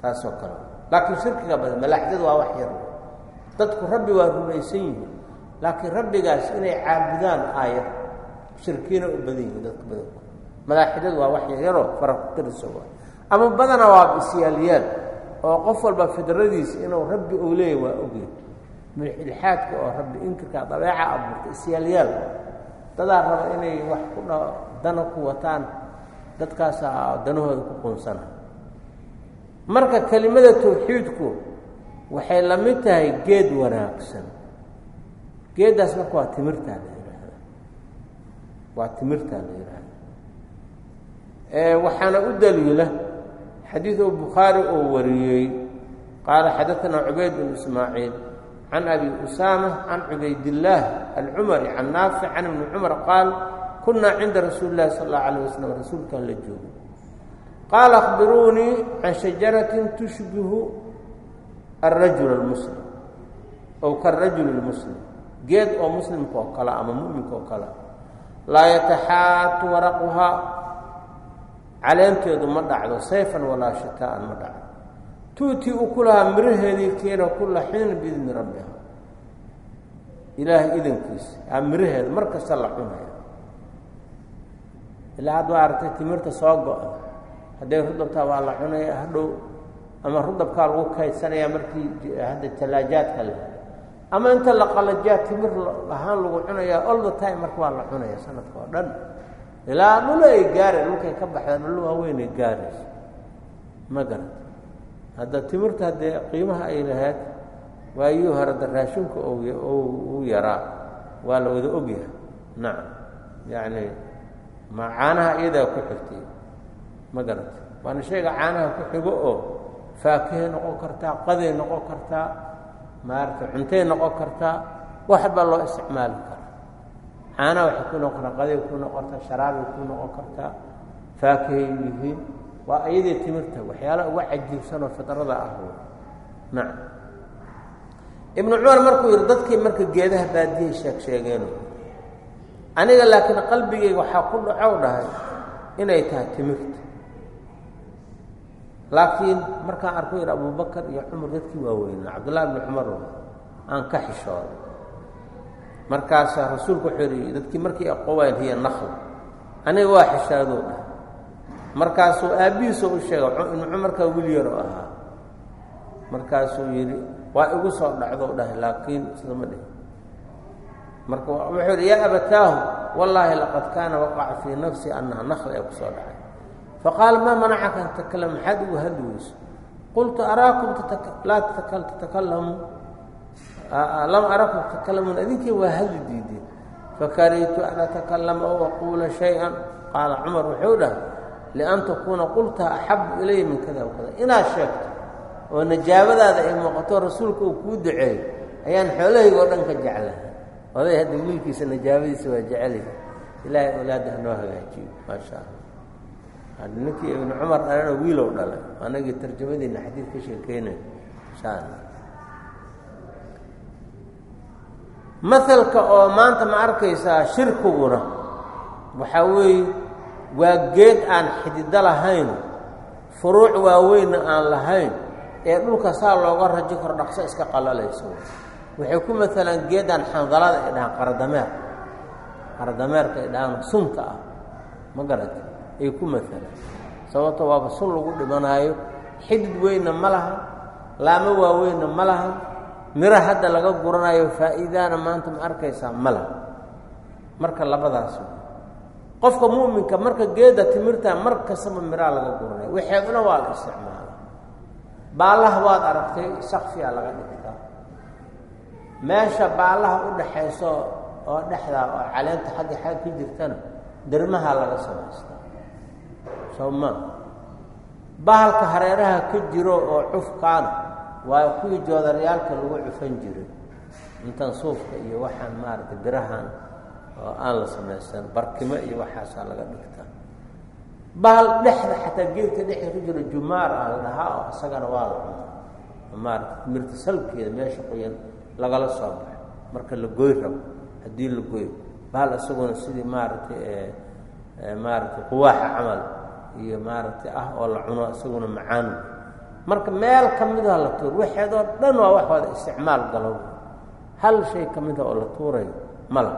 taasoo kale laakiin shirkiga badan malaaxidadu waa wax yar dadku rabbi waa rumaysan yihiin laakiin rabbigaas inay caabudaan aayar shirkiina u badan yihiin dadka badanku malaaxidadu waa wax yaryaroo fara ku tirisa waa ama badana waa isyaalyaal oo qof walba fidradiisa inuu rabbi uu leeyahy waa ogyahy milxaadka oo rabbi inkirka dabeeca abuurta isyaalyaal dadaa raba inay wax ku dha dana ku wataan dadkaasaa danahooda ku quunsana marka kelimada tawxiidku waxay la mid tahay geed wanaagsan geeddaas marka waa timirtaa la yidhaahda waa timirtaa la yidhaahda waxaana u daliila xadiid oo bukhaari oo wariyey qaala xadaanaa cubayd bn ismaaciil can abi usaama can cubaydillaah alcumari can naafic can ibni cumar qaal kunaa cinda rasuuli illahi sal allahu alayh wasalam rasuulkan la joogo qaala akhbiruunii can shajaratin tushbihu alrajul almuslim ow karajul lmuslim geed oo muslimka oo kale ama mu'minka oo kale laa yataxaatu waraquhaa caleenteedu ma dhacdo sayfan walaa shitaa'an ma dhacdo tuutii u ku lahaa miraheedii keena kulla xiin biidni rabbiha ilaahay idankiisa aa miraheeda mar kasta la cunaya ilaa hadda waa aragtay timirta soo go-a hadday rudabtaa waa la cunaya hadhow ama rudabkaa lagu kaydsanaya markii hadda talaajaadka leh ama inta la qalajaa timir ahaan lagu cunayaa all the time marka waa la cunaya sanadka oo dhan ilaa dhulo ay gaareen dhulkay ka baxdeen dhulo waaweynay gaarayso ma garata hadda timirta haddee qiimaha ay lahayd waayuu hore da raashinku uu yaraa waa la wada ogyahay nacam yacni ma caanaha iyadaa ku xigtay ma garata waana shayga caanaha ku xigo oo faakihay noqon kartaa qaday noqon kartaa maaragtay cuntay noqon kartaa wax baa loo isticmaali karaa caanaha waxay ku noqon kartaa qaday ku noqon kartaa sharaabay ku noqon kartaa faakihay yihiin waa iyadii timirta waxyaala uga cajiibsanoo fidrada ah nacam ibnu cumar markuu yidhi dadkii marka geedaha baadiyahay sheeg sheegeeno aniga laakiin qalbigayga waxaa ku dhacow dhahay inay tahay timirta laakiin markaan arku yidhi abubakar iyo cumar dadkii waaweynaa cabdullahi ibni cumar aan ka xishooday markaasaa rasuulku wuxuu yidhi dadkii markii aqowaan hiya nakl aniga waa xishaadou dhahay markaasuu aabbihiisoo u sheegay ibnu cumarkaa wiil yaroo ahaa markaasuu yidhi waa igu soo dhacdou dhahay laakiin sida ma dhihin marka wuxuu yidhi yaa abataahu wallaahi laqad kaana waqaca fii nafsi annaha nakl ee ku soo dhacay faqaala maa manacaka an tatakalam maxaad ugu hadli weyso qultu araakum laa tatakallamu lam arakum tatakalamuun idinkii waa hadli diideen fakarihtu an atakallama ow aquula shay-an qaala cumar wuxuu dhahay lian takuuna qultaha axabu ilaya min kada wakada inaad sheegto oo najaabadaada ay muuqato rasuulka uu kuu duceeyo ayaan xoolahayga oo dhan ka jeclahay oday hadda wiilkiisa najaabadiisa waa jecelya ilaahay awlaadda hanoo hagaajiyo maasha allah ninkii ibnu cumar dhalana wiilow dhalay anagii tarjamadiina xadiid ka sheekeynay insha allah mahalka oo maanta ma arkaysaa shirkiguna waxaa weeye waa geed aan xidido lahayn furuuc waaweynna aan lahayn ee dhulka saa looga rajo karo dhaqso iska qalalayso waxay ku maalaan geedaan xandalada ay dhahaan qaradameer qaradameerka ay dhahaan sunta ah ma garata ay ku maalaan sababto waaba sun lagu dhimanaayo xidid weynna ma laha laamo waaweynna ma laha miro hadda laga guranayo faa'iidaana maanta ma arkaysaa ma laha marka labadaas qofka mu'minka marka geedda timirta mar kastaba miraa laga guranayo waxeeduna waa la isticmaala baallaha waad aragtay sakfiyaa laga dhigtaa meesha baallaha u dhaxayso oo dhexdaa oo caleenta xagga xag ka jirtana dermaha laga samaystaa soo maa bahalka hareeraha ka jiro oo cufkaana waa kuwii joodaryaalka lagu cufan jiray intan suufka iyo waxaan maaragtay birahan oo aan la samaysan barkimo iyo waxaasaa laga dhigtaa bahal dhexda xataa geedka dhexda ku jiro jumaar ah la dhahaa oo isagana waa la cunaa maarata timirta salkeeda meesha qoyan lagala soo baxo marka la goy rabo haddii la goyo bahal isaguna sidii maaragtay maaragtay quwaaxa camal iyo maaragtay ah oo la cuno isaguna macaan marka meel ka mida la tuur waxeedoo dhan waa wax wada isticmaal galow hal shay ka mida oo la tuurayo mala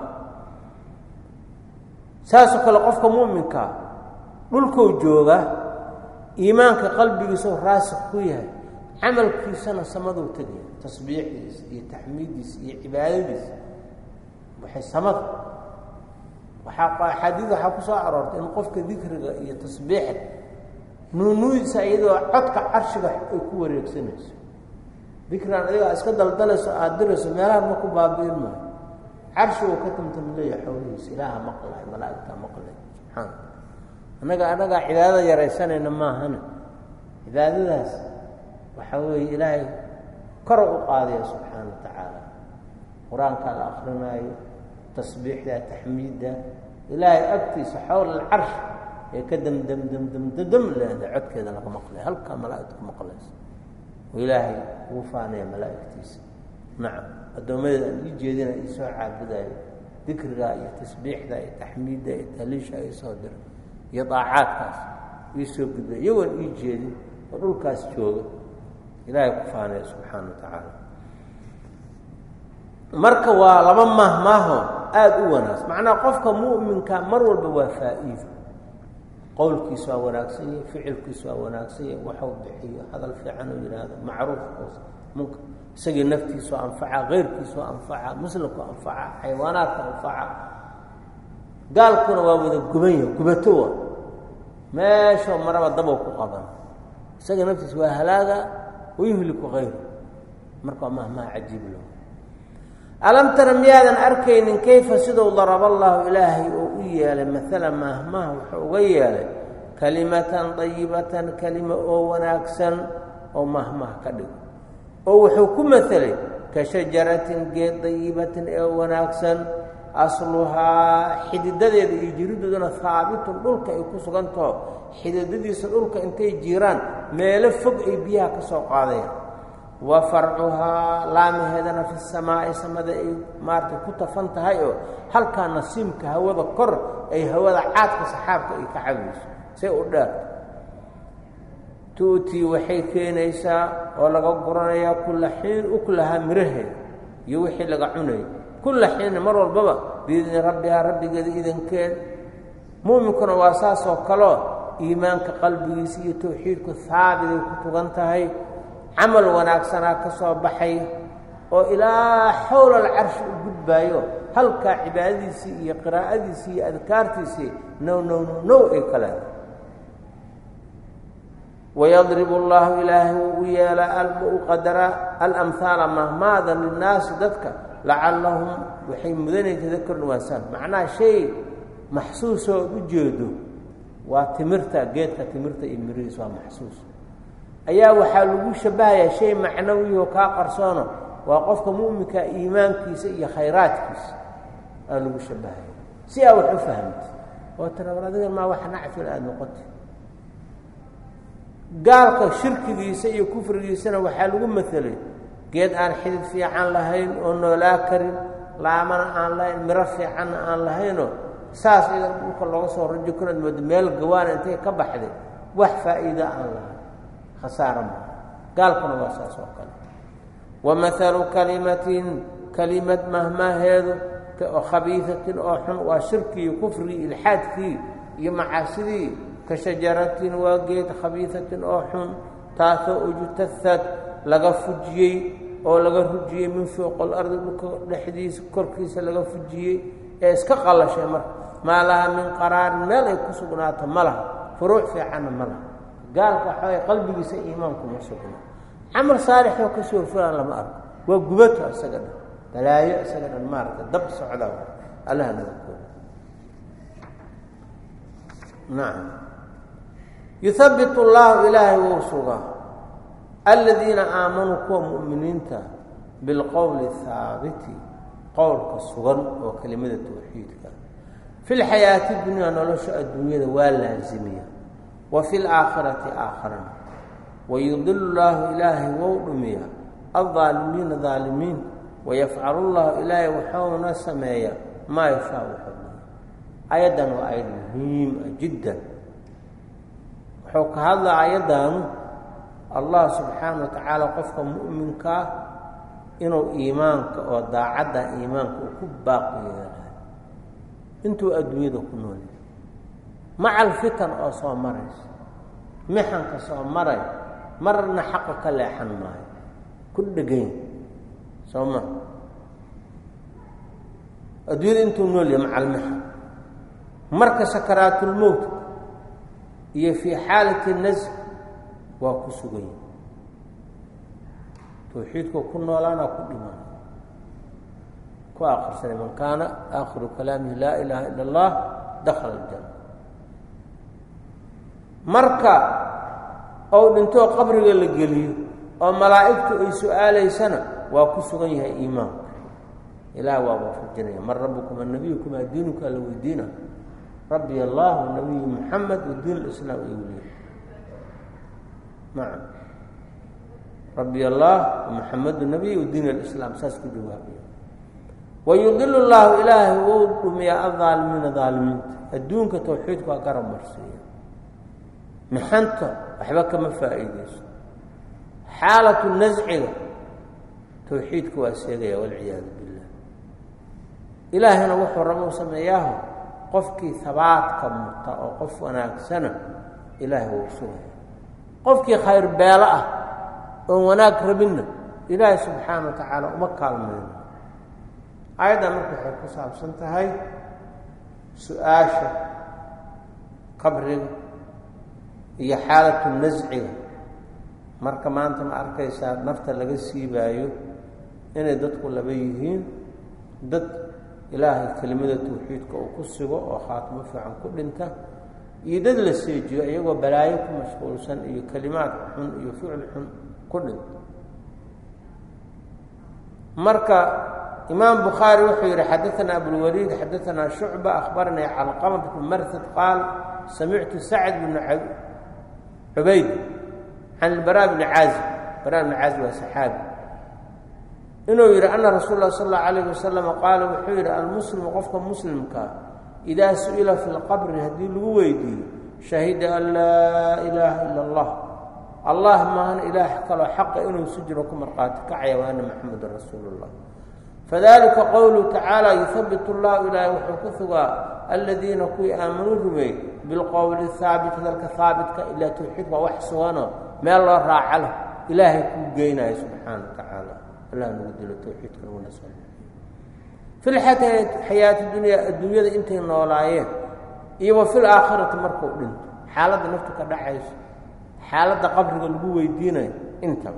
saasoo kale qofka mu'minkaa dhulkou jooga iimaanka qalbigiisao raasik ku yahay camalkiisana samaduu tegaya tasbiixdiisa iyo taxmiiddiisa iyo cibaadadiisa waxay samada waxaa axaadiid waxaa ku soo aroortay in qofka dikriga iyo tasbiixda nuunuudiisa iyadoo codka carshiga ay ku wareegsanayso dikrigan adiga iska daldalayso aada dirayso meelaha ma ku baabi'in maayo carshiguu ka tamtamleeya xoolihiisa ilaaha maqlay malaa'igtaa maqlay subxaana annaga annagaa cibaadada yaraysanayna maahana cibaadadaas waxaa weeye ilaahay kor u qaadaya subxaana wa tacaala qur-aankaa la akrinaayo tasbiixda taxmiidda ilaahay agtiisa xowla alcarsh ee ka damdamdamdamdam leeda codkeeda laga maqlay halkaa malaa'igta ku maqlaysa oo ilaahay ugu faanaya malaa'igtiisa nacam addoommadeeda aan ii jeedina iisoo caabudayo dikrigaa iyo tasbiixda iyo taxmiidda iyo taliisha iisoo dira iyo daacaadkaas iisoo gudbay iyagoon ii jeedin oo dhulkaas jooga ilaahay ku faanaya subxaana wa tacaala marka waa laba mahmaaho aada u wanaagsan macnaha qofka mu'minka mar walba waa faa'iido qowlkiisu waa wanaagsan yahay ficilkiisu waa wanaagsan yahay waxuu bixiyo hadal fiican uu yidhaahdo macruuf munka isagii naftiisu anfaca keyrkiisu anfaca muslimku anfaca xayawaanaadka anfaca gaalkuna waa wada guban yahay gubato wa meeshoo maraba dabow ku qaban isaga naftiisa waa halaaga wayuhliku kayru marka waa mahmaha cajiib lo alam tara miyaadan arkaynin kayfa siduu daraba allahu ilaahay oo u yeelay maala mahmaha wuxuu uga yeelay kalimatan dayibatan kelima oo wanaagsan oo mahmaha ka dhigo oo wuxuu ku maelay ka shajaratin geed dayibatin ee wanaagsan asluhaa xididadeeda iyo jiridooduna haabitun dhulka ay ku sugantaho xididadiisa dhulka intay jiraan meelo fog ay biyaha ka soo qaadayaan wa farcuhaa laamaheedana fi samaa'i samada ay maaragtay ku tafan tahay oo halkaa nasiimka hawada kor ay hawada caadka saxaabka ay ka cabayso say u dheerto tu'tii waxay keenaysaa oo laga guranayaa kulla xiin uklahaa miraheeda iyo wixii laga cunayay kulla xiina mar walbaba biidni rabbihaa rabbigeeda idankeed mu'minkuna waa saasoo kaleo iimaanka qalbigiisa iyo tawxiidku haabiday ku tugan tahay camal wanaagsanaa ka soo baxay oo ilaa xowla alcarshi u gudbaayo halkaa cibaadadiisii iyo qiraa'adiisii iyo adkaartiisii now now now now ay ka leedahay wayadribu allahu ilaahay wuu u yeelaa u qadara alamhaala mahmaadan linnaasi dadka lacallahum waxay mudanay tadakarun waasaan macnaha shay maxsuusoo u jeedo waa timirta geedka timirta iyo mirihiis waa maxsuus ayaa waxaa lagu shabahayaa shay macnawiyoo kaa qarsoono waa qofka mu'minka iimaankiisa iyo khayraadkiisa aa lagu shabahaya si aa wax u fahamta oo tira war adigan maa wax nacfil aada noqotay gaalka shirkigiisa iyo kufrigiisana waxaa lagu maelay geed aan xidid fiican lahayn oo noolaa karin laamana aan lahayn miro fiicanna aan lahaynoo saas idan dhulka looga soo rajo kanaad mooda meel gawaana intay ka baxday wax faa'iida aan lahayn khasaara maa gaalkuna waa saas oo kale wa maalu kalimatin kelimad mahmaaheedu oo khabiisatin oo xun waa shirkii kufrigii ilxaadkii iyo macaasidii ka shajaratin waa geed khabiisatin oo xun taasoo ujtahad laga fujiyey oo laga rujiyey min fowq alardi dhulka dhexdiisa korkiisa laga fujiyey ee iska qallashay marka maa laha min qaraarin meel ay ku sugnaato ma laha furuuc fiicanna ma laha gaalka waxaay qalbigiisa iimaankuma sugna camal saalixoo ka soo fulaan lama arko waa gubato isaga dhan balaayo isaga dhan maaragta dab socda allaha nabadkooda nacam yuhabbit allahu ilaahay wou sugaa aladiina aamanuu kuwa mu'miniinta bilqowli haabiti qowlka sugan oo kelimada tawxiidka fi lxayaati dunyaa nolosha adduunyada waa laasimiya wa fi laakhirati aakharana wayudilu llaahu ilaahay wou dhumiya aldaalimiina daalimiin wayafcalu llahu ilaahay waxuuna sameeya maa yashaa wuxuu ayaddan waa ayad muhiim ah jiddan wuxuu ka hadlaa ayaddaanu allah subxaana wa tacaala qofka mu'minkaa inuu iimaanka oo daacadda iimaanka uu ku baaqi yeelayo intuu adduunyada ku noolya maca alfitan oo soo maraysa mixanka soo maray marna xaqa ka leexan maayo ku dhegayn soo ma adduunyada intuu nool yahay maca almixan marka sakaraatulmowt iyo fii xaalati nasc waa ku sugan yahi tawxiidkoo ku noolaana ku dhiman ku akrisanay man kaana aakhiru kalaamihi laa ilaaha ila allah dakhala aljana marka ou dhintoo qabriga la geliyo oo malaa'igtu ay su-aalaysana waa ku sugan yahay iimaanka ilaah waa waafajinaya man rabukum annabiyukum diinuka la weydiina rabbi allah nabiyu muxamed wadiin lislaam ay weliya nacam rabbi allah muxamedu nabiy wadiin alislaam saas ku jawaabiya wayudilu llahu ilaahay wou dhumiyaa aldaalimiina daalimiinta adduunka tawxiidku waa garab marsiiya mixanta waxba kama faa'iideyso xaalatu nasciga tawxiidka waa seegaya walciyaadu billah ilaahayna wuxuu rabo sameeyaaho qofkii habaadka muta oo qof wanaagsana ilaahay wuu sugaya qofkii khayr beelo ah oon wanaag rabinna ilaahay subxaana wa tacaala uma kaalmayno aayaddan marka waxay ku saabsan tahay su-aasha qabriga iyo xaalatu nasciga marka maanta ma arkaysaa nafta laga siibaayo inay dadku laba yihiin dad ilaahay kelimada tawxiidka uu ku sugo oo khaatimo fiican ku dhinta iyo dad la seejiyo iyagoo balaayo ku mashquulsan iyo kelimaad xun iyo ficil xun ku dhinta marka imaam bukhaari wuxuu yihi xadaana abulwaliid xadaanaa shucba akhbaranii calqama bnu marhad qaal samictu sacd bnu cubayd can ilbara bni caazib bara bni caazib waa saxaabi inuu yidhi ana rasuul lah sal allau alayh wasalam qaala wuxuu yidhi almuslimu qofka muslimkaa idaa su-ila fi lqabri haddii lagu weydiiyo shahida an laa ilaaha ila allah allah maahan ilaah kaloo xaqa inuu si jiro ku marqaati kacaya wa ana maxamedan rasuulu llah fadalika qowluhu tacaala yuhabbit llahu ilaahay wuxuu ku sugaa aladiina kuwii aamanuu rumeey bilqowli haabit hadalka haabitka ilaa tawxiid waa wax suganoo meel loo raaca leh ilaahay kuu geynayo subxaana wa tacaala allah nagu dilo tawxiidka naguna soo fi lxayaati dunya adduunyada intay noolaayeen iyo wa fil aakhirati markuu dhinto xaaladda naftu ka dhacayso xaaladda qabriga lagu weydiinayo intaba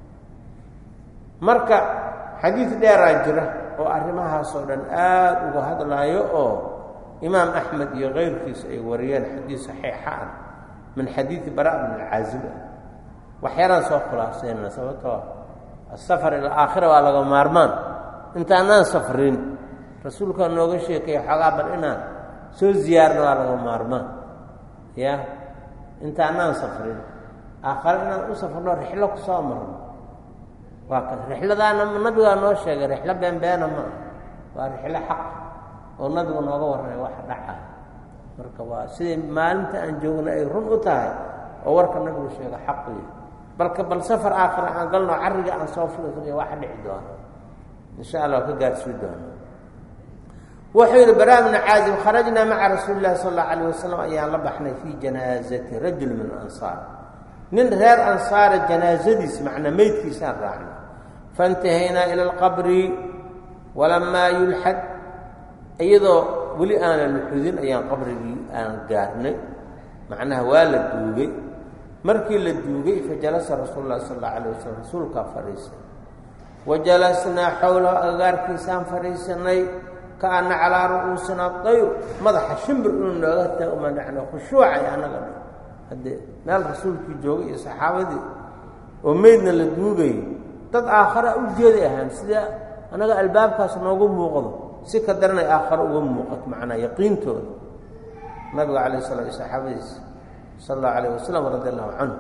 marka xadiid dheeraa jira oo arrimahaasoo dhan aada uga hadlaayo oo imaam axmed iyo keyrkiisa ay wariyeen xadiid saxiixa ah min xadiidi bara bn alcaazib ah waxyaalaan soo khulaasayna sababtoo asafar ila aakhira waa laga maarmaan intaanaan safrin rasuulkaa nooga sheekaya xoogaa bal inaan soo ziyaarna waa laga maarmaan ya intaanaan safrin aakhare inaan u safrno rixlo ku soo marno waa ka rixladaana nabigaa noo sheegay rixlo beenbeena ma ah waa rixlo xaq oo nabigu nooga warramay waxa dhaca marka waa siday maalinta aan joogna ay run u tahay oo warka nabigu sheega xaqiya balka bal safar aakhira aan galno carriga aan soo fulifulay waxa dhici doona insha allah ka gaarsii doona wuxuu yidhi bara bnu caazib kharajnaa maca rasuuli llahi sal allau alayh wasalam ayaan la baxnay fii janaazati rajul min ansaar nin reer ansaara janaazadiis macnaa meydkiisaan raacnay faintahaynaa ila alqabri walamaa yulxad iyadoo weli aanan luxudin ayaan qabrigii aan gaarnay macnaha waa la duugay markii la duugay fajalasa rasuulu llahi sal allau alayh wasalam rasuulkaa fadhiisay wa jalasnaa xowlahu agagaarkiisaan fadhiisanay kaana calaa ru'uusina dayr madaxa shimbir inuu nooga taagma dhacno khushuucay annaga dhan haddee meel rasuulkii joogay iyo saxaabadii oo meydna la duugayay dad aakhara u jeeday ahaan sida annaga albaabkaas noogu muuqdo si ka daranay aakhare uga muuqato macnaa yaqiintooda nabiga calayh sala iyo saxaabadiisa sala allahu alayh wasalam radi allahu canhu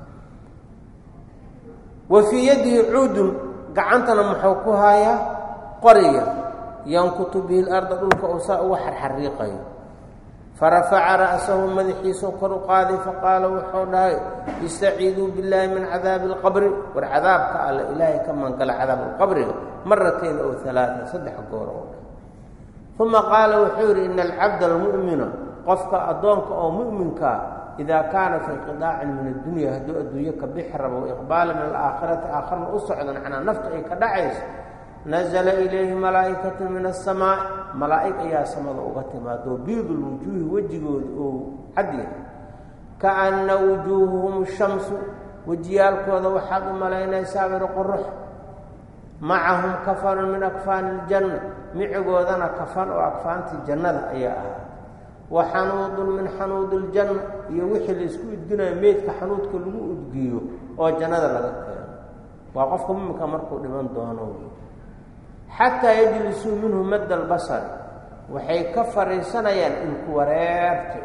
wa fii yadihi cuudun gacantana muxuu ku haayaa qoriya yankutu bihi larda dhulka uu saa uga xarxariiqayo farafaca ra'sahu madaxiisao kor u qaaday faqaala wuxuu dhahay istaciiduu billaahi min cadaabi alqabri war cadaabka alle ilaahay ka mangala cadaab alqabriga maratayn ow alaaan saddex goor oo dhan uma qaala wuxuu yidhi ina alcabda almu'mina qofka addoonka oo mu'minkaa idaa kaana fi inqidaacin min addunya hadduu adduunyo ka bixi rabo waiqbaala min alaakhirati aakharna u socdo macnaa nafta ay ka dhacayso nazla ilayhi malaa'ikatu min aلsamaaء malaa'ig ayaa samada uga timaado biid lwujuuhi wejigooda oo cadya kaana wujuuhuhum shamsu wejiyaalkooda waxaad u malaynaysaa biri qurux macahum kafanun min akfaani اljanna micigoodana kafan oo akfaantii jannada ayaa ahaa wa xanuudun min xanuudi اljanna iyo wixii laisku udginayo meydka xanuudka lagu udgiyo oo jannada laga keeno waa qofka muminka markuu dhiman doono xataa yajlisuu minhu madda albasari waxay ka fadhiisanayaan ilku wareerta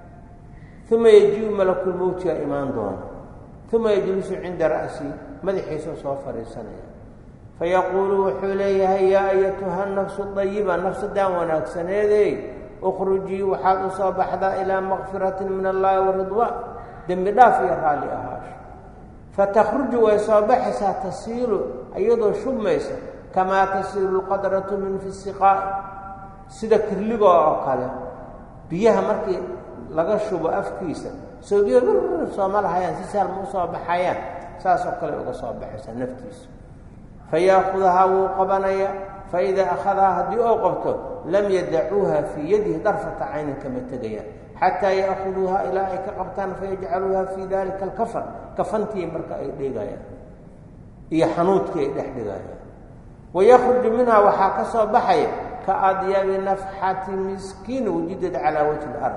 uma yaji-u malakulmowtiga imaan doona uma yajlisu cinda ra'si madaxiisao soo fadhiisanaya fayaquulu wuxuu leeyahay yaa ayatuha nafsu dayiba nafsadaan wanaagsaneedey ukhrujii waxaad u soo baxdaa ilaa makfiratin min allaahi wa ridwaan dembi dhaaf iyo raalli ahaasho fatakhruju way soo baxaysaa tasiilu iyadoo shubmaysa kamaa tasiilu lqadratu min fi siqaa'i sida kirligo oo kale biyaha markii laga shubo afkiisa soobiyo bir sooma lahayaan si saalma u soo baxayaan saasoo kale uga soo baxaysaa naftiisa fayaakudahaa wuu qabanaya faidaa akhadahaa haddii oo qabto lam yadacuuha fii yadihi darfata caynin kama tegayaan xataa ya'khuduuha ilaa ay ka qabtaan fayajcaluuha fii dalika alkafan kafantii marka ay dhigayaan iyo xanuudkii ay dhex dhigayaan wayakruju minhaa waxaa ka soo baxaya ka adyabi nafxati miskiin wujidad calaa wajhi ilard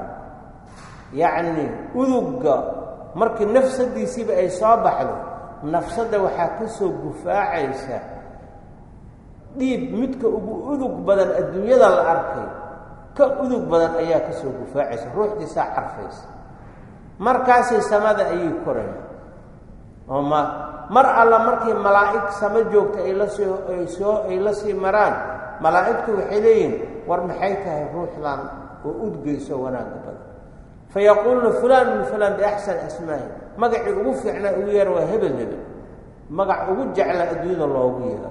yacnii udugga markii nafsadiisiiba ay soo baxdo nafsadda waxaa ka soo gufaacaysa dhiib midka ugu udug badan adduunyada la arkay ka udug badan ayaa ka soo gufaacaysa ruuxdiisaa carfaysa markaasay samada ayay koraya oo ma mar alla markii malaa'ig samo joogta ay la soo ay soo ay la sii maraan malaa'igtu waxay leeyihin war maxay tahay ruuxdan oo udgeyso wanaagga badan fayaquuluuna fulaan min fulaan biaxsani asmaahi magacii ugu fiicnaa ugu yeera waa hebel hebel magac ugu jecla adduunyada loogu yeero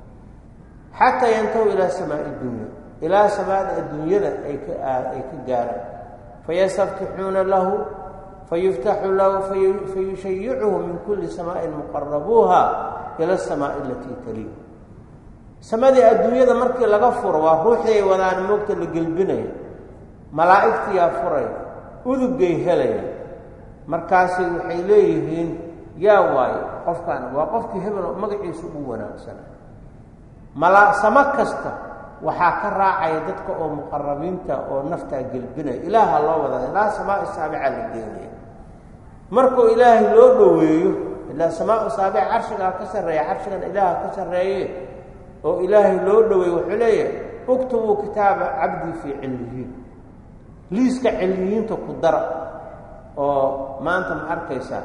xataa yantahu ilaa samaa'i dunya ilaa samaada adduunyada ay ka ay ka gaaraan fayastaftixuuna lahu fayuftaxu lahu fayushayicuhu min kulli samaa'in muqarabuuha ila asamaa'i alatii taliih samadii adduunyada markii laga furo waa ruuxday wadaan moogta la gelbinaya malaa'igtiyaa furaya udugay helaya markaasi waxay leeyihiin yaa waayo qofkaan waa qofkii hebel magaciisa ugu wanaagsana mala samo kasta waxaa ka raacaya dadka oo muqarabiinta oo naftaa gelbinaya ilaaha loo wadaa ilaa samaa saabica la geenaya markuu ilaahay loo dhoweeyo ilaa samaa saabica carshigaa ka sarreeya carshigan ilaaha ka sarreeye oo ilaahay loo dhoweeye wuxuu leeyahay uktubuu kitaaba cabdii fii cilmiyiin liiska cilmiyiinta ku dara oo maanta ma arkaysa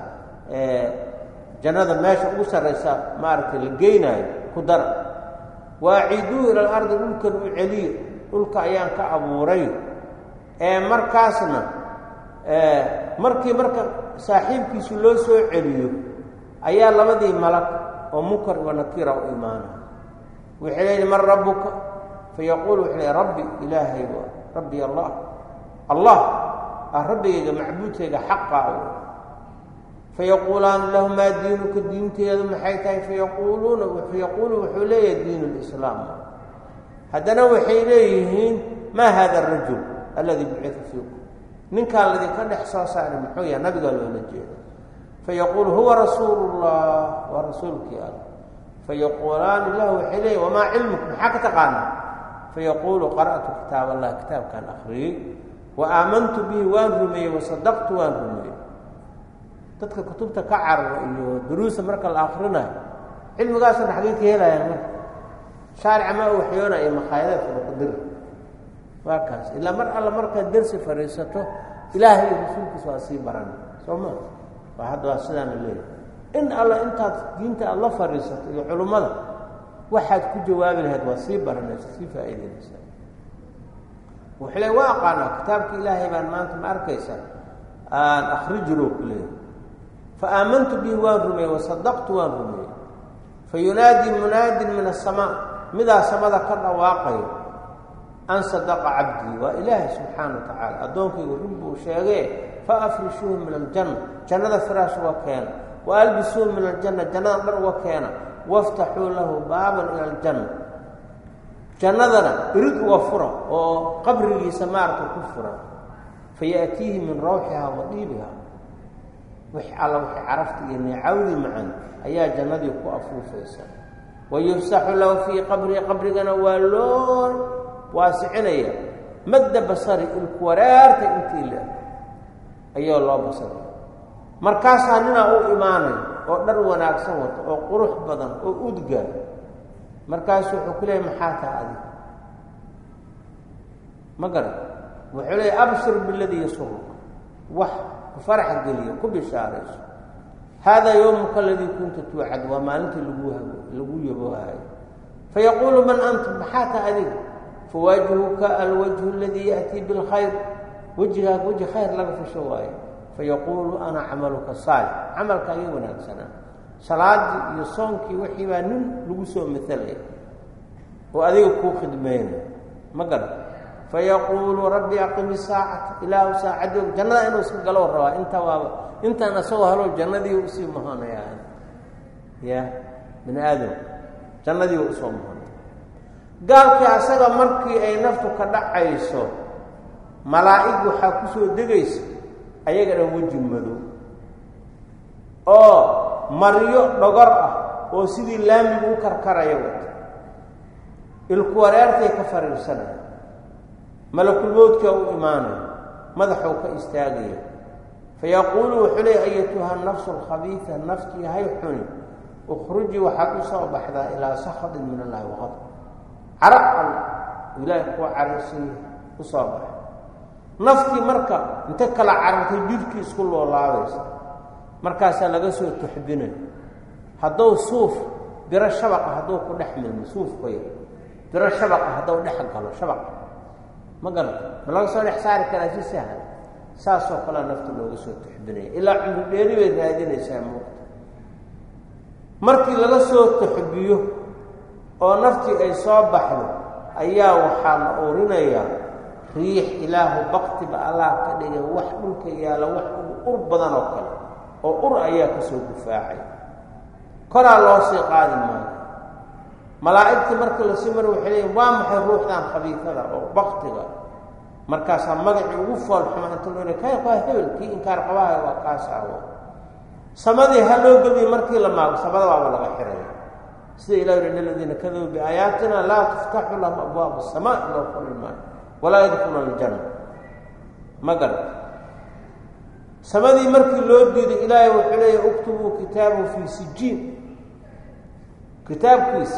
jannada meesha ugu sarraysa maaragtay la geynaayo ku dara waaciduuhu ila alardi dhulkan u celiya dhulka ayaan ka abuuray ee markaasna markii marka saaxiibkiisu loo soo celiyo ayaa labadii malag oo munkar wa nakira u imaana waxay leeyihi man rabbuka fayaquulu wuxuu leey rabbi ilaahayga rabbi allah allah ah rabbigayga macbuudkayga xaqaa fayaquulaana lahu maa diinuka diinteedu maxay tahay fayaquuluuna fayaquulu wuxuu leeyahay diinu lislaam haddana waxay leeyihiin maa hada arajul alladii bucita fiikum ninkaan ladinka dhex soo saaray muxuu yahay nabigaa loola jeeda fayaquulu huwa rasuulu llah waa rasuulkii alla fayaquulaani lahu waxay leeyihin wamaa cilmuk maxaa ka taqaanaa fayaquulu qara'tu kitaab allah kitaabkaan akhriyey wa aamantu bihi waan rumeeyey wasadaqtu waan rumeeyey dadka kutubta ka carara iyo duruusa marka la akrinayo cilmigaasna xagey ka helayaan marka shaarica ma u waxyoonaya makhaayadaad fadaqadir waa kaas ilaa mar alla markaad dersi fadhiisato ilaahay iyo rasuulkiisa waa sii baran soo ma waa hadda waa sidaana leeyahay in alla intaad diinta aada la fadhiisato iyo culummada waxaad ku jawaabi lahayd waa sii baranaysa sii faa'iidaynaysaa wuxuu le waa aqaanaa kitaabka ilaahay baan maanta ma arkaysa aan akhrijiro ku leeyahy fa aamantu bihi waan rumeeyey wasadaqtu waan rumeeyey fa yunaadii munaadin min asamaa midaa samada ka dhawaaqayo an sadaqa cabdii waa ilaahay subxaana wa tacaala addoonkaygu run buu sheegee fa afrishuuhu min aljanna jannada firaash uga keena wa albisuuhu min aljanna jannada dhar uga keena waftaxuu lahu baaban ila aljanna jannadana irid uga fura oo qabrigiisa maaragta ku furan fayaatiihi min rawxihaa wa dhiibiha wix alla wixii carafta iyo neecawdii macan ayaa jannadii ku afuufaysa wa yufsaxu lahu fii qabrihi qabrigana waa loo waasicinaya madda basari ilku wareerta intii le ayaa loo basaraya markaasaa ninaa u imaanay oo dhar wanaagsan wata oo qurux badan oo udga markaasu wuxuu ku leeyay maxaa taha adig ma garan wuxuu leeyay abshir biladii yasuruka wax ku farax geliya ku bishaarayso haadaa yowmuka aladii kunta tuucad waa maalintii lagu lagu yaboohayo fayaquulu man anta maxaa taha adiga fawajhuka alwajhu aladii ya'tii bilkhayr wejigaag weji khayr laga fasho waayo fayaquulu ana camaluka saalix camalka ii wanaagsanaa salaadii iyo soonkii wixii baa nin lagu soo matalaya oo adiga kuu khidmeynay ma garan fayaquulu rabbi aqimi saacata ilaahu saacadii jannada inuu iska galow rabaa intaa waaba intaan asagoo halow jannadii usii mahanaya ya bini aadam jannadii usoo mahanaya gaalkii asaga markii ay naftu ka dhacayso malaa'ig waxaa ku soo degaysa ayaga dhan weji madow oo maryo dhogor ah oo sidii laamigu u karkaraya wata ilku wareertay ka fariirsanaya malakulmoodkaa u imaanaya madaxuu ka istaagaya fayaquulu wuxuu leey ayatuha nafsu alkhabiida naftii hay xuni ukhrujii waxaad u soo baxdaa ilaa sakhatin min allahi waqad carab al ilaahay kuwa cararsiiya u soo baxa naftii marka inta kala carartay jidhkii isku loolaabaysa markaasaa laga soo tuxbinay hadduu suuf biro shabaqa hadduu ku dhex milmo suuf qoya biro shabaqa hadduu dhex galo shabaqa ma garata ma laga soo dhex saari karaa si sahla saasoo kalea nafta looga soo tuxbinaya ilaa cumri dheeri bay raadinaysaa muuqta markii laga soo tuxbiyo oo naftii ay soo baxdo ayaa waxaa la urinayaa riix ilaahu baktiba allah ka dhigay wax dhulka yaalla wax ur badan oo kale oo ur ayaa ka soo gufaacay koraa loo sii qaadi maayo malaa'igtii markii lasii mara waxay leeyiin waa maxay ruuxdan khabiifada oo baktiga markaasaa magacii ugu foolxuma inta loo kay waa hebel kii inkaar qabahay waa kaas awo samadii ha loo geliyo markii la maago samada waaba laga xiraya sida ilah yidhi aladiina kadabuu biaayaatina laa tuftaxu lahum abwaabu asamaa loo furi maayo walaa yadkhuluuna aljanna ma garat samadii markii loo diiday ilaahay wuxuu leeya uktubuu kitaabahu fii sijiin kitaabkiisa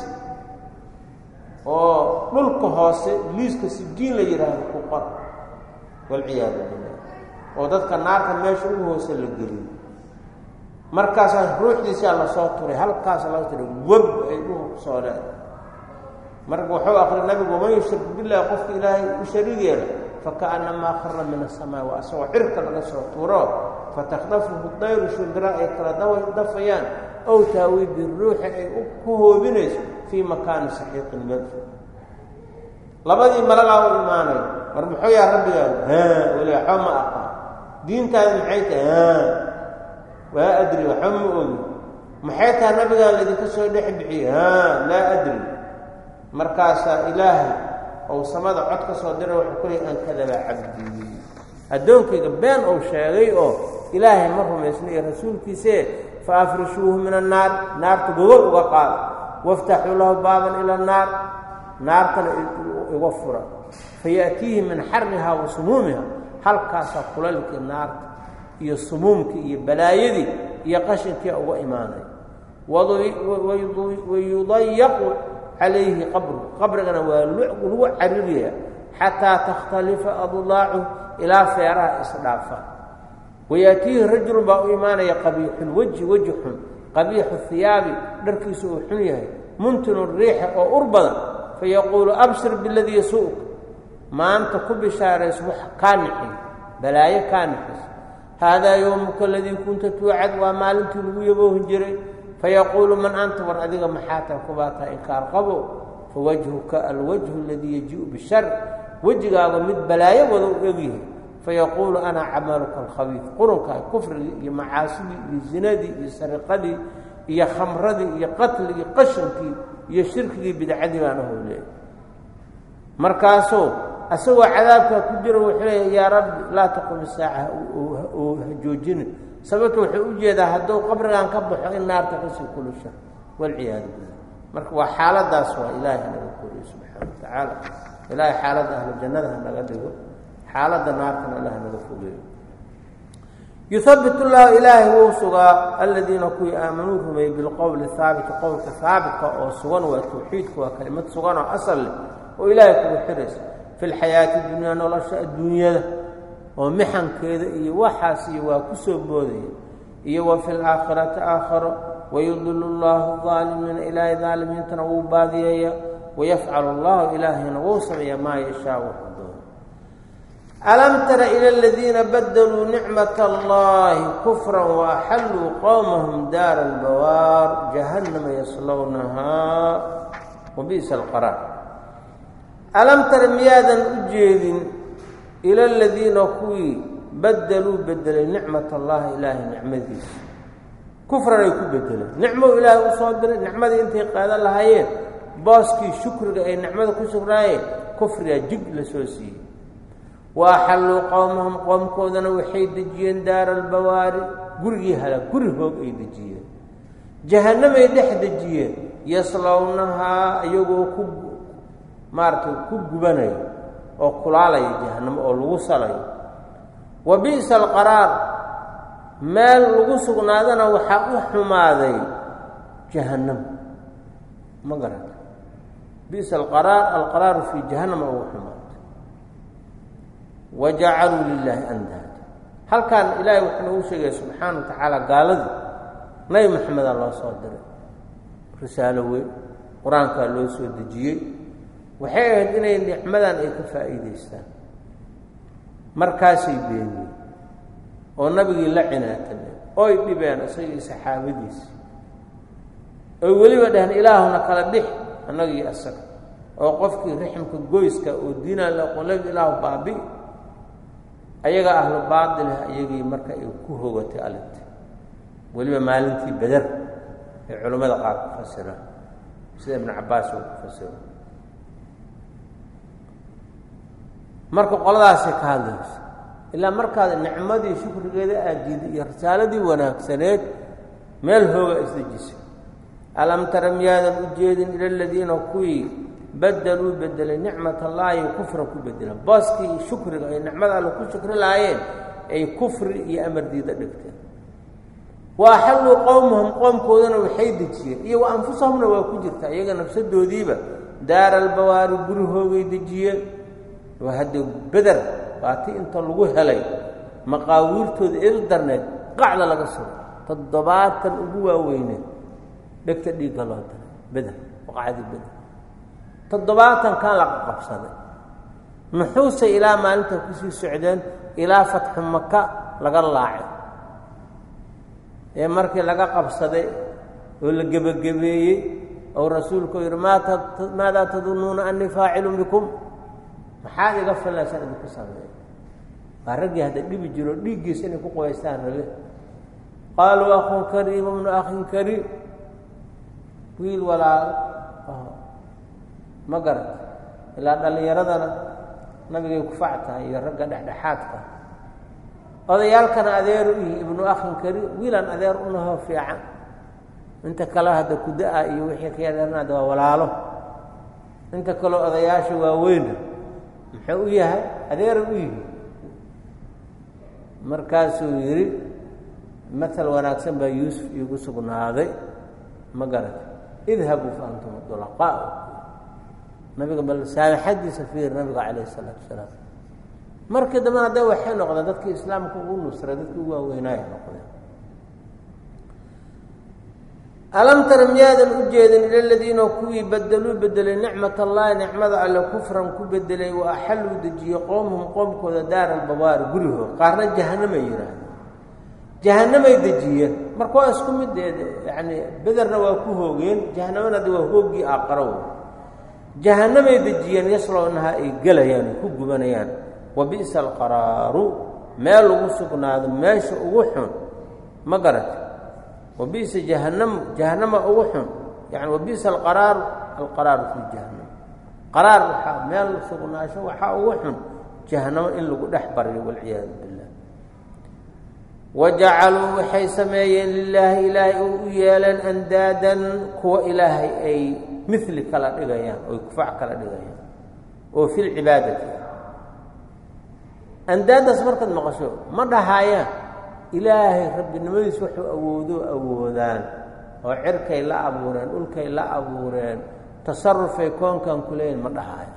oo dhulka hoose liiska sijiin la yidhaahdo ku qor walciyaadu billah oo dadka naarta meesha ugu hoose la geliyo markaasaa ruuxdiisaa lasoo turay halkaasa laga turay web ay dhuhu kusoo leedahay marka wuxuu akri nabigu waman yushrik billahi qofka ilaahay u shariig yeela fakaannamaa khara min asamaa waa asagoo cirka laga soo tuuro fatakdafuhu dayru shimbira ay kala dafayaan ow taawi biruuxi ay ku hoobinayso fii makaani saxiiqin melfo labadii malagaa u imaanay war muxuu yaa rabbigaagu haa weli waxba ma aqaan diintaadi maxay tahay haa waa adri waxba ma ogi maxay tahay nabigaa laydinka soo dhex bixiyey haa laa adri markaasaa ilaahay ou samada cod ka soo dira wuxuu ku leey an kadaba cabdii addoonkayga been ou sheegay oo ilaahay ma rumaysna iyo rasuulkiisee fa afrishuuhu min annaar naarta gogol uga qaada waftaxuu lahu baaban ila annaar naartana iga fura fayaatiihi min xarihaa wa sumuumiha halkaasaa kulalkii naarta iyo sumuumkii iyo balaayadii iyo qashinkii uga imaanay wayudayaqu calayhi qabru qabrigana waa lagu cariraya xataa takhtalifa adlaacu ilaa feeraha isdhaafa wayaatiihi rajulun baa u imaanaya qabiixulwejhi weji xun qabiixu hiyaabi dharkiisu uu xun yahay muntinu riixa oo ur badan fayaquulu abshir biladii yasuu'ka maanta ku bishaarayso wax kaa nixin balaayo kaa nixis haadaa yowmuka aladii kunta tuucad waa maalintii lagu yaboohin jiray fayaquulu man anta war adiga maxaa tahay kubaa tahay inkaar qabo fawajhuka alwajhu aladii yajiiu bishar wejigaaga mid balaayo wada u egyahay fayaquulu ana camaluka alkhabiid qurunkaa kufrigii iyo macaasidii iyo zinadii iyo sariqadii iyo khamradii iyo qatligii qashankii iyo shirkigii bidcadii baan aho leeyahy markaasuu asagoo cadaabkaa ku jiro wuxuu leeya yaa rabbi laa taqum isaaca oo ha joojinin sababto wuxuu u jeedaa hadduu qabrigan ka baxo in naarta kasii kulusha walciyaadu billah marka waa xaaladaas waa ilaahay hanaga koriyo subxaana wa tacaala ilaahay xaaladda ahlu jannada hanaga dhigo xaaladda naartana alla hanaga fogeeyo yuhabbit llahu ilaahay wuu sugaa aladiina kuwii aamanuu rumeeyey bilqowli haabiti qowlka haabitka oo sugan waa tawxiidka waa kelimad sugan oo asal leh oo ilaahay kugu xiraysa fi lxayaati dunyaa nolosha adduunyada oo mixankeeda iyo waxaas iyo waa ku soo boodaya iyo wa fi laakhirati aakharo wayudilu llahu aalimiina ilaahay daalimiintana wuu baadiyeeya wayafcalu allahu ilaahayna wuu sameeya maa yashaa wuxuu doono alam tara ila aladiina badaluu nicmat allahi kufra waaxalluu qowmahum daara albawaar jahannama yaslownahaa wabi'sa alqaraar alam tara miyaadan u jeedin ila aladiina kuwii badaluu bedelay nicmat allahi ilaahay nicmadiisa kufran ay ku bedeleen nicmou ilaahay u soo diray nicmadii intay qaadan lahaayeen booskii shukriga ay nicmada ku sugnaayeen kufrigaa jig la soo siiyey wa axalluu qowmahum qoomkoodana waxay dejiyeen daara albawaari gurigii hala guri hoog ay dejiyeen jahannamay dhex dejiyeen yaslownahaa iyagoo ku maaragtay ku gubanayo oo kulaalaya jahannamo oo lagu salayo wa bi'sa alqaraar meel lagu sugnaadana waxaa u xumaaday jahannam ma garata bi'sa alqaraar alqaraaru fii jahannama ugu xumaaday wa jacaluu lilaahi andaada halkan ilaahay wuxuu noogu sheegaya subxaana wa tacaala gaaladii nabi maxamedaa loo soo diray risaalo weyn qur-aankaa loo soo dejiyey waxay ahayd inay nicmadan ay ka faa'iidaystaan markaasay beeniyeen oo nabigii la cinaatameen oy dhibeen isagii saxaabadiisi oy weliba dhaheen ilaahuna kala dhix annagii asaga oo qofkii rixmka goyska oo diinaan la aqoonladi ilaahu baabi ayaga ahlu baatilha iyagii marka ay ku hogatay alinta weliba maalintii beder ay culimmada qaar ku fasiraan sida ibnu cabbaas uu ku fasiro marka qoladaasay ka hadlaysa ilaa markaad nicmadii shukrigeeda aadiiday iyo risaaladii wanaagsaneed meel hooga isdejisay alam tara miyaadan u jeedin ila aladiina kuwii badaluu bedelay nicmat allaahi kufran ku bedeleen booskii shukriga ay nicmada alle ku shukri lahaayeen ay kufri iyo amar diida dhigteen wa axalluu qowmahum qoomkoodana waxay dejiyeen iyo wa anfusahumna waa ku jirta iyaga nafsadoodiiba daara albawaari guri hoogay dejiyeen waa haddee beder baati inta lagu helay maqaawiirtooda eedu darneed qacda laga sugo toddobaatan ugu waaweyneed dhegta dhiigga loo diray beder waqacdii beder toddobaatankan laga qabsaday muxuuse ilaa maalinta kusii socdeen ilaa fatxu maka laga laacay ee markii laga qabsaday oo la gebagabeeyey ou rasuulku yidhi maadaa tadunnuuna annii faacilun bikum maxaad iga filaysaan idinku sameeya waa raggii hadda dhibi jiro dhiiggiisa inay ku qoyaystaan rabe qaaluu akhun kariim ibnu akhin kariim wiil walaalo ma garat ilaa dhallinyaradana nabigay kufac tahay iyo ragga dhexdhexaadka odayaalkana adeer u yihi ibnu akhin kariim wiilaan adeer unaho fiican inta kale hadda kuda-a iyo wixii ka yadeernaada waa walaalo inta kaleo odayaasha waaweyna muxuu u yahay adeera u yihi markaasuu yidhi matal wanaagsan baa yuusuf iigu sugnaaday ma garata idhabuu fa antum dulaqaa nabiga bal saamaxadiisa fiir nabiga calayh isalaatu wasalaam markii dambena hadda waxay noqdeen dadkii islaamka ugu nusray dadkii ugu waaweynaaya noqdeen alam tara miyaadan u jeedin ila ladiina kuwii badeluu bedelay nicmat allahi nicmada alle kufran ku bedelay wa axalluu dejiyey qoomhum qoomkooda daara albawaari gurihood qaarna jahanamay yidhaahdeen jahanamay dejiyeen marka waa isku mideed yacni bederna waa ku hoogeen jahanamana de waa hooggii aaqarow jahanamay dejiyeen yaslownaha ay gelayaan ay ku gubanayaan wa bi'sa alqaraaru meel lagu sugnaado meesha ugu xun ma garata wa bi'sa jahanam jahanama ugu xun yani wa bi'sa alqaraaru alqaraaru fii jahanam qaraar waxaa meel sugnaasho waxaa ugu xun jahanamo in lagu dhex baryo walciyaadu billah wajacaluu waxay sameeyeen lilaahi ilaahay oo u yeeleen andaadan kuwa ilaahay ay mili kala dhigayaan oy kufac kala dhigayaan oo fi lcibaadati andaadaas markaad maqasho ma dhahaayaan ilaahay rabbinimadiis wuxuu awoodo awoodaan oo cirkay la abuureen dhulkay la abuureen tasarufay koonkan ku leeyihin ma dhahaayo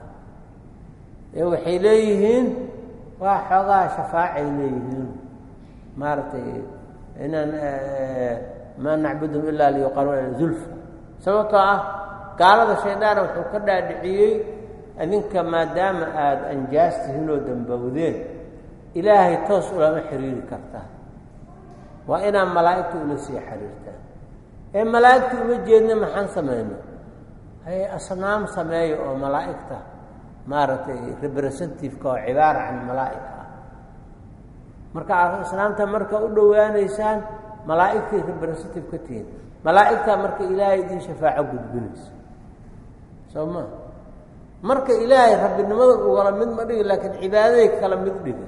ee waxay leeyihiin waa xoogaa shafaacay leeyihiin maaragtay inaan maa nacbudum ilaa liyuqaruna zulfa sababtoo ah gaalada shaydaana wuxuu ka dhaadhiciyey adinka maadaama aada anjaas tihiin oo dambowdeen ilaahay toos ulama xiriiri kartaa waa inaad malaa'igta ula sii xiriirtaan ee malaa'igta uma jeedna maxaan samayno hay asnaam sameeya oo malaa'igta maaragtay representativeka oo cibaara can malaa'ika ah marka asnaamta marka u dhowaanaysaan malaa'igtay representative ka tihiin malaa'igtaa marka ilaahay idiin shafaaco gudbinaysa soo ma marka ilaahay rabbinimada ugala mid ma dhigi laakiin cibaadaday kala mid dhiga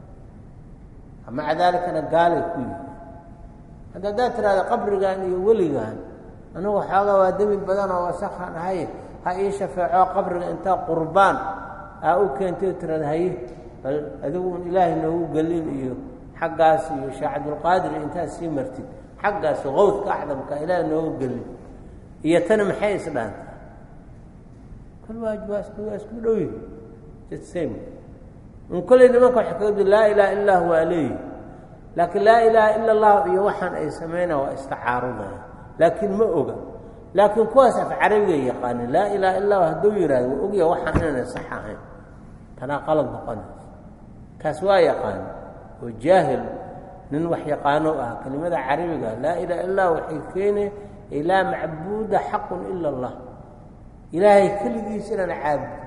maca daalikana gaalay ku yihi hadda haddaad tidhahda qabrigan iyo weligan anigu xoogaa waa demi badan oo wasakhan ahay ha ii shafeeco qabriga intaa qurbaan aa u keentay o tirahda haye bal adigu ilaahay noogu gelin iyo xaggaas iyo sheekh cabdulqaadir intaad sii martid xaggaas qowdka acdamka ilaahay noogu gelin iyo tani maxay isdhaanta kol waa waa isku waa isku dhow yihi same in kolley nimanka waxay kaga di laa ilaha illa hu waa leeyihi laakiin laa ilaaha ila allahu iyo waxaan ay samaynaa waa istacaarudaya laakiin ma oga laakiin kuwaas af carabiga yaqaanin laa ilaha illa hu hadduu yihahdo waa ogya waxaan inaanay sax ahayn tanaa qalad noqonaysa kaas waa yaqaani oo jaahil nin wax yaqaano ah kelimada carabiga laa ilaha illah waxay keenay ay laa macbuuda xaqun ila allah ilaahay keligiis inaan caabudin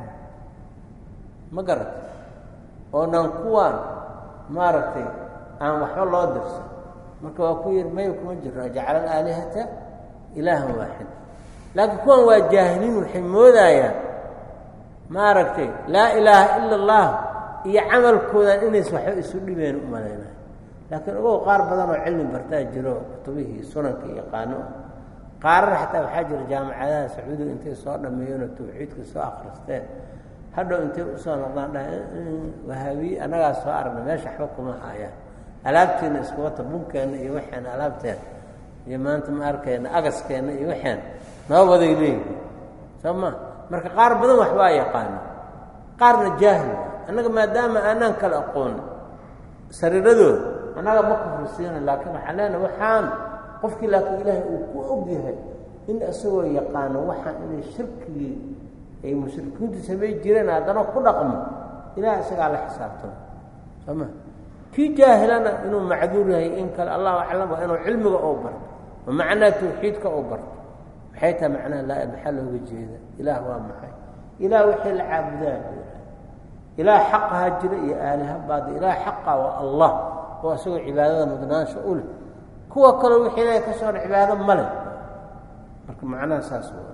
ma garata oo dhan kuwaan maaragtay aan waxba loo dirsan marka waa ku yidhi maya kuma jirno jacala alaalihata ilaahan waaxid laakiin kuwan waa jaahiliin waxay moodayaan maaragtay laa ilaaha ila allah iyo camalkoodan inays waxba isu dhibeen u malaynayo laakiin ogow qaar badan oo cilmi bartaa jiro kutubihii sunanka yaqaano ah qaarana xataa waxaa jira jaamacadaha sacuudiga intay soo dhameeyeenoo tawxiidka soo akristeen hadhow intay usoo noqdaan dha wahaabiye annagaa soo aragna meesha waxba kuma haayaan alaabteenna isku wata bunkeenna iyo waxeena alaabteena iyo maanta ma arkayna agaskeenna iyo waxeena noo waday leeyihi soo ma marka qaar badan wax waa yaqaana qaarna jaahil annaga maadaama aanaan kala aqooni sariiradooda annaga ma kufrisiina laakiin waxaan leenahay waxaan qofkii laakiin ilaahay uu ku og yahay in isagoo yaqaano waxaan inay shirkigii ay mushrikiintu samay jireen haddana ku dhaqmo ilaah isagaa la xisaabtamo soo ma kii jaahilana inuu macduur yahay in kale allahu aclam waa inuu cilmiga oo barto oo macnaha tawxiidka oo barto maxay tahay macnaha laa maxaa looga jeeda ilaah waa maxay ilaah waxay la caabudaan ilaah xaqaha jira iyo aaliha baadi ilaah xaqa waa allah oo isagoo cibaadada mudnaansha u leh kuwa kaleo wixii ilahay ka soon cibaado ma leh marka macnaha saas waa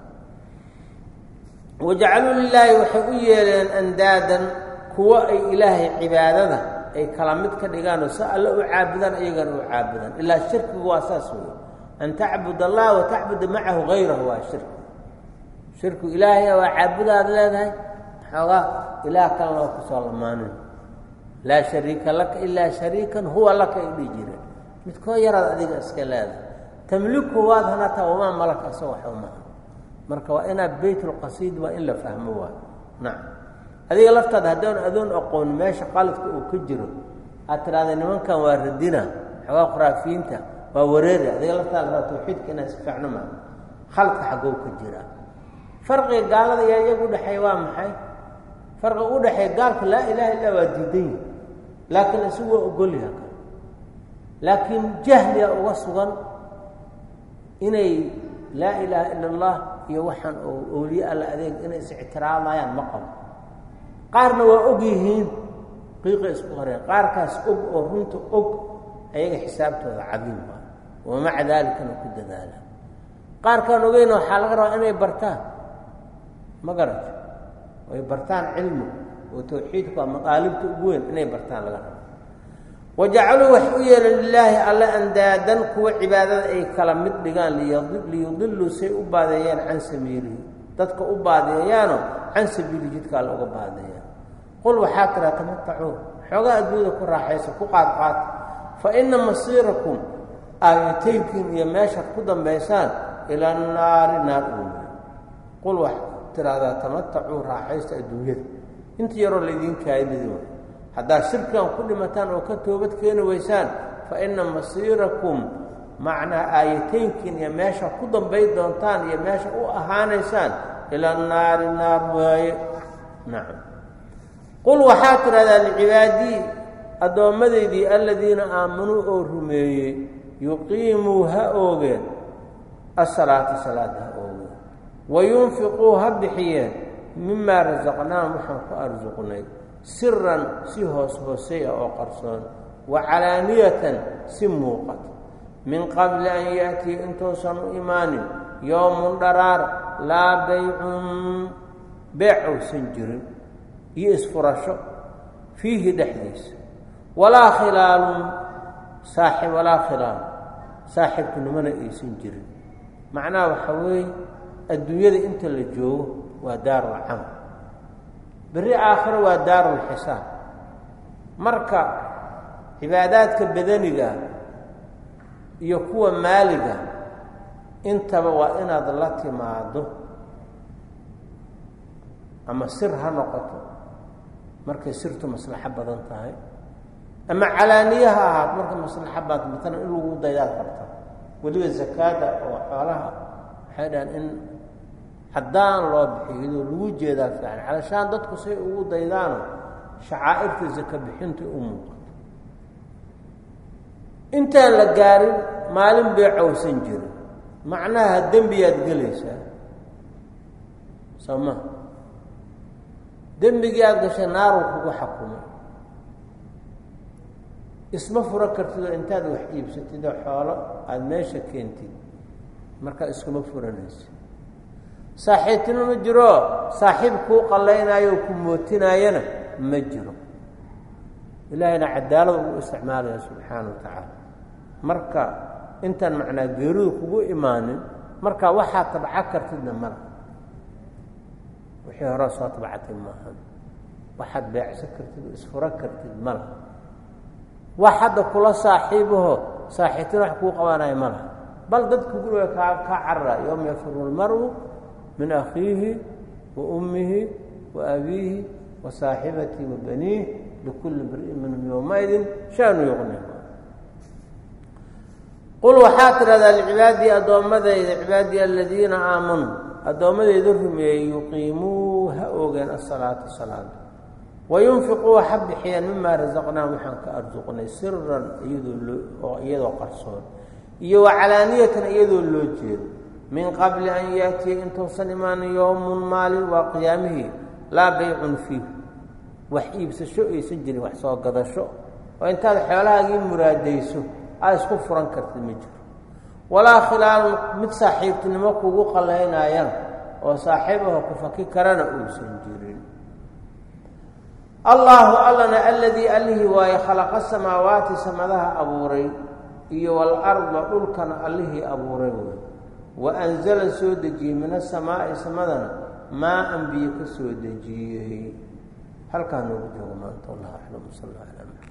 wajacaluu lilaahi waxay u yeeleen andaadan kuwo ay ilaahay cibaadada ay kala mid ka dhigaanoo si alle u caabudaan iyagana u caabudaan ilaa shirkigu waa saas wey an tacbud allah wa tacbuda macahu hayrahu waa shirki shirku ilaahay waa caabudaad leedahay xoogaa ilaah kalena waa kusoo lamaanin laa shariika laka ilaa shariikan huwa laka ay dhihi jireen midkoo yaraad adiga iska leedahay tamliku waad hanataa wamaa malaka asagoo waxba maha marka waa inaad baytulqasiid waa in la fahmo waa nacam adiga laftaada haddaan adoon aqoon meesha qaladka uu ka jiro aad tidhahda nimankan waa radina xoogaa khuraafiyiinta waa wareeri adiga laftaa la tawxiidka inaa si fiicno maa khaladka xaggoo ka jira farqiga gaalada yaa iyaga udhexeeya waa maxay farqiga u dhexeeya gaalka laa ilaha illa waa diidan yahi laakiin isagu waa ogolyaha kale laakiin jahliga uga sugan inay laa ilaaha ila allah iyo waxaan oo awliye alla adeeg inay is ictiraamayaan ma qabo qaarna waa og yihiin qiiqa isku qareen qaarkaas og oo runta og ayaga xisaabtooda cadiim waa wamaca daalikana ku dadaala qaarkaan ogeyna waxaa laga rabaa inay bartaan ma garata ay bartaan cilmi oo tawxiidku waa maqaalibta ugu weyn inay bartaan laga rabo wajacaluu wax u yeelan lilaahi alle andaadan kuwa cibaadada ay kala mid dhigaan liyudiluu say u baadeeyaan can sabiilihi dadka u baadeeyaano can sabiili jidka alle uga baadeeyaan qul waxaa tiraa tamatacuu xoogaa adduunyada ku raaxaysa ku qaadqaata fa ina masiirakum aayataynkiin iyo meeshaad ku dambaysaan ila naari naar uumiya qul waxaa tiraahdaa tamatacuu raaxaysta adduunyada inta yaroo laydiin kaayimidi way haddaad shirkigan ku dhimataan oo ka toobad keeni weysaan fa ina masiirakum macnaa aayataynkiin iyo meesha ku dambay doontaan iyo meesha u ahaanaysaan ila naari naar waaye nacam qul waxaa tidhahdaa licibaadii addoommadeydii aladiina aamanuu oo rumeeyey yuqiimuu ha oogeen asalaata salaada ha oogeen wayunfiquu ha bixiyeen mimaa rasaqnaahum waxaan ku arsuqnay siran si hoos hoosay ah oo qarsoon wa calaaniyatan si muuqata min qabli an ya'tiya intuusan u imaanin yowmun dharaar laa baycun beec uusan jirin iyo isfurasho fiihi dhexdiisa walaa khilaalun saaxib walaa khilaal saaxiibtinimona aysan jirin macnaha waxaa weeye adduunyada inta la joogo waa daarul camal berri aakhiro waa daarulxisaab marka cibaadaadka badaniga iyo kuwa maaliga intaba waa inaad la timaado ama sir ha noqoto markay sirtu maslaxo badan tahay ama calaaniye ha ahaat marka maslaxo baad matalan in lagu daydaad qabta weliba zakaada oo xoolaha waxay dhahaan in haddaan loo bixiyo iyadoo lagu jeedaa fiican calashaan dadku say ugu daydaano shacaa'irta zaka bixinta u muuqato intaan la gaarin maalin beecowsan jirin macnaha dembiyaad gelaysaa soo ma dembigii aada gashay naaruu kugu xakumay isma furo kartid oo intaad wax iibsatid oo xoolo aada meesha keentid markaa iskuma furanaysa saaxiibtina ma jiro saaxiib kuu qallaynaayo oo ku mootinaayana ma jiro ilaahayna cadaalad ugu isticmaalaya subxaana wa tacaala marka intaan macnaa geeridu kugu imaanin marka waxaad tabca kartidna mala wixii hore soo tabcatay maahan waxaad beecsan kartid oo isfuro kartid mala wax hadda kula saaxiibaho saaxiibtina wax kuu qabanaya ma laha bal dadku guriga kaa kaa carara yowma yafiru lmaru min akhiihi wa ummihi wa abiihi wa saaxibatii wa baniih likulli mri'in minhum yowmaidin shaanu yuqni qul waxaa tidhahdaa licibaadii addoommadayda cibaadii aladiina aamanuu addoommadayda rumeeyey yuqiimuu ha oogeen asalaata salaada wayunfiquu ha bixiyeen mimaa rasaqnaahum waxaan ka arsuqnay siran iyadoo loo iyadoo qarsoon iyo wa calaaniyatan iyadoo loo jeedo min qabli an yaatiya intuusan imaanin yowmun maalin waa qiyaamihii laa baycun fiih wax iibsasho aysan jirin wax soo gadasho oo intaad xoolahaagii muraadayso aad isku furan kartid ma jiro walaa khilaalun mid saaxiibtinimo kugu qalaynaayana oo saaxiibaho ku faki karana uusan jirin allaahu allana aladii allihii waaye khalaqa samaawaati samadaha abuuray iyo walarda dhulkana allihii abuuray wey wa anzala soo dejiyey min asamaa'i samadana maa an biyo ka soo dejiyey halkaa noogu joogo maanta wallahu aclam sal alla ala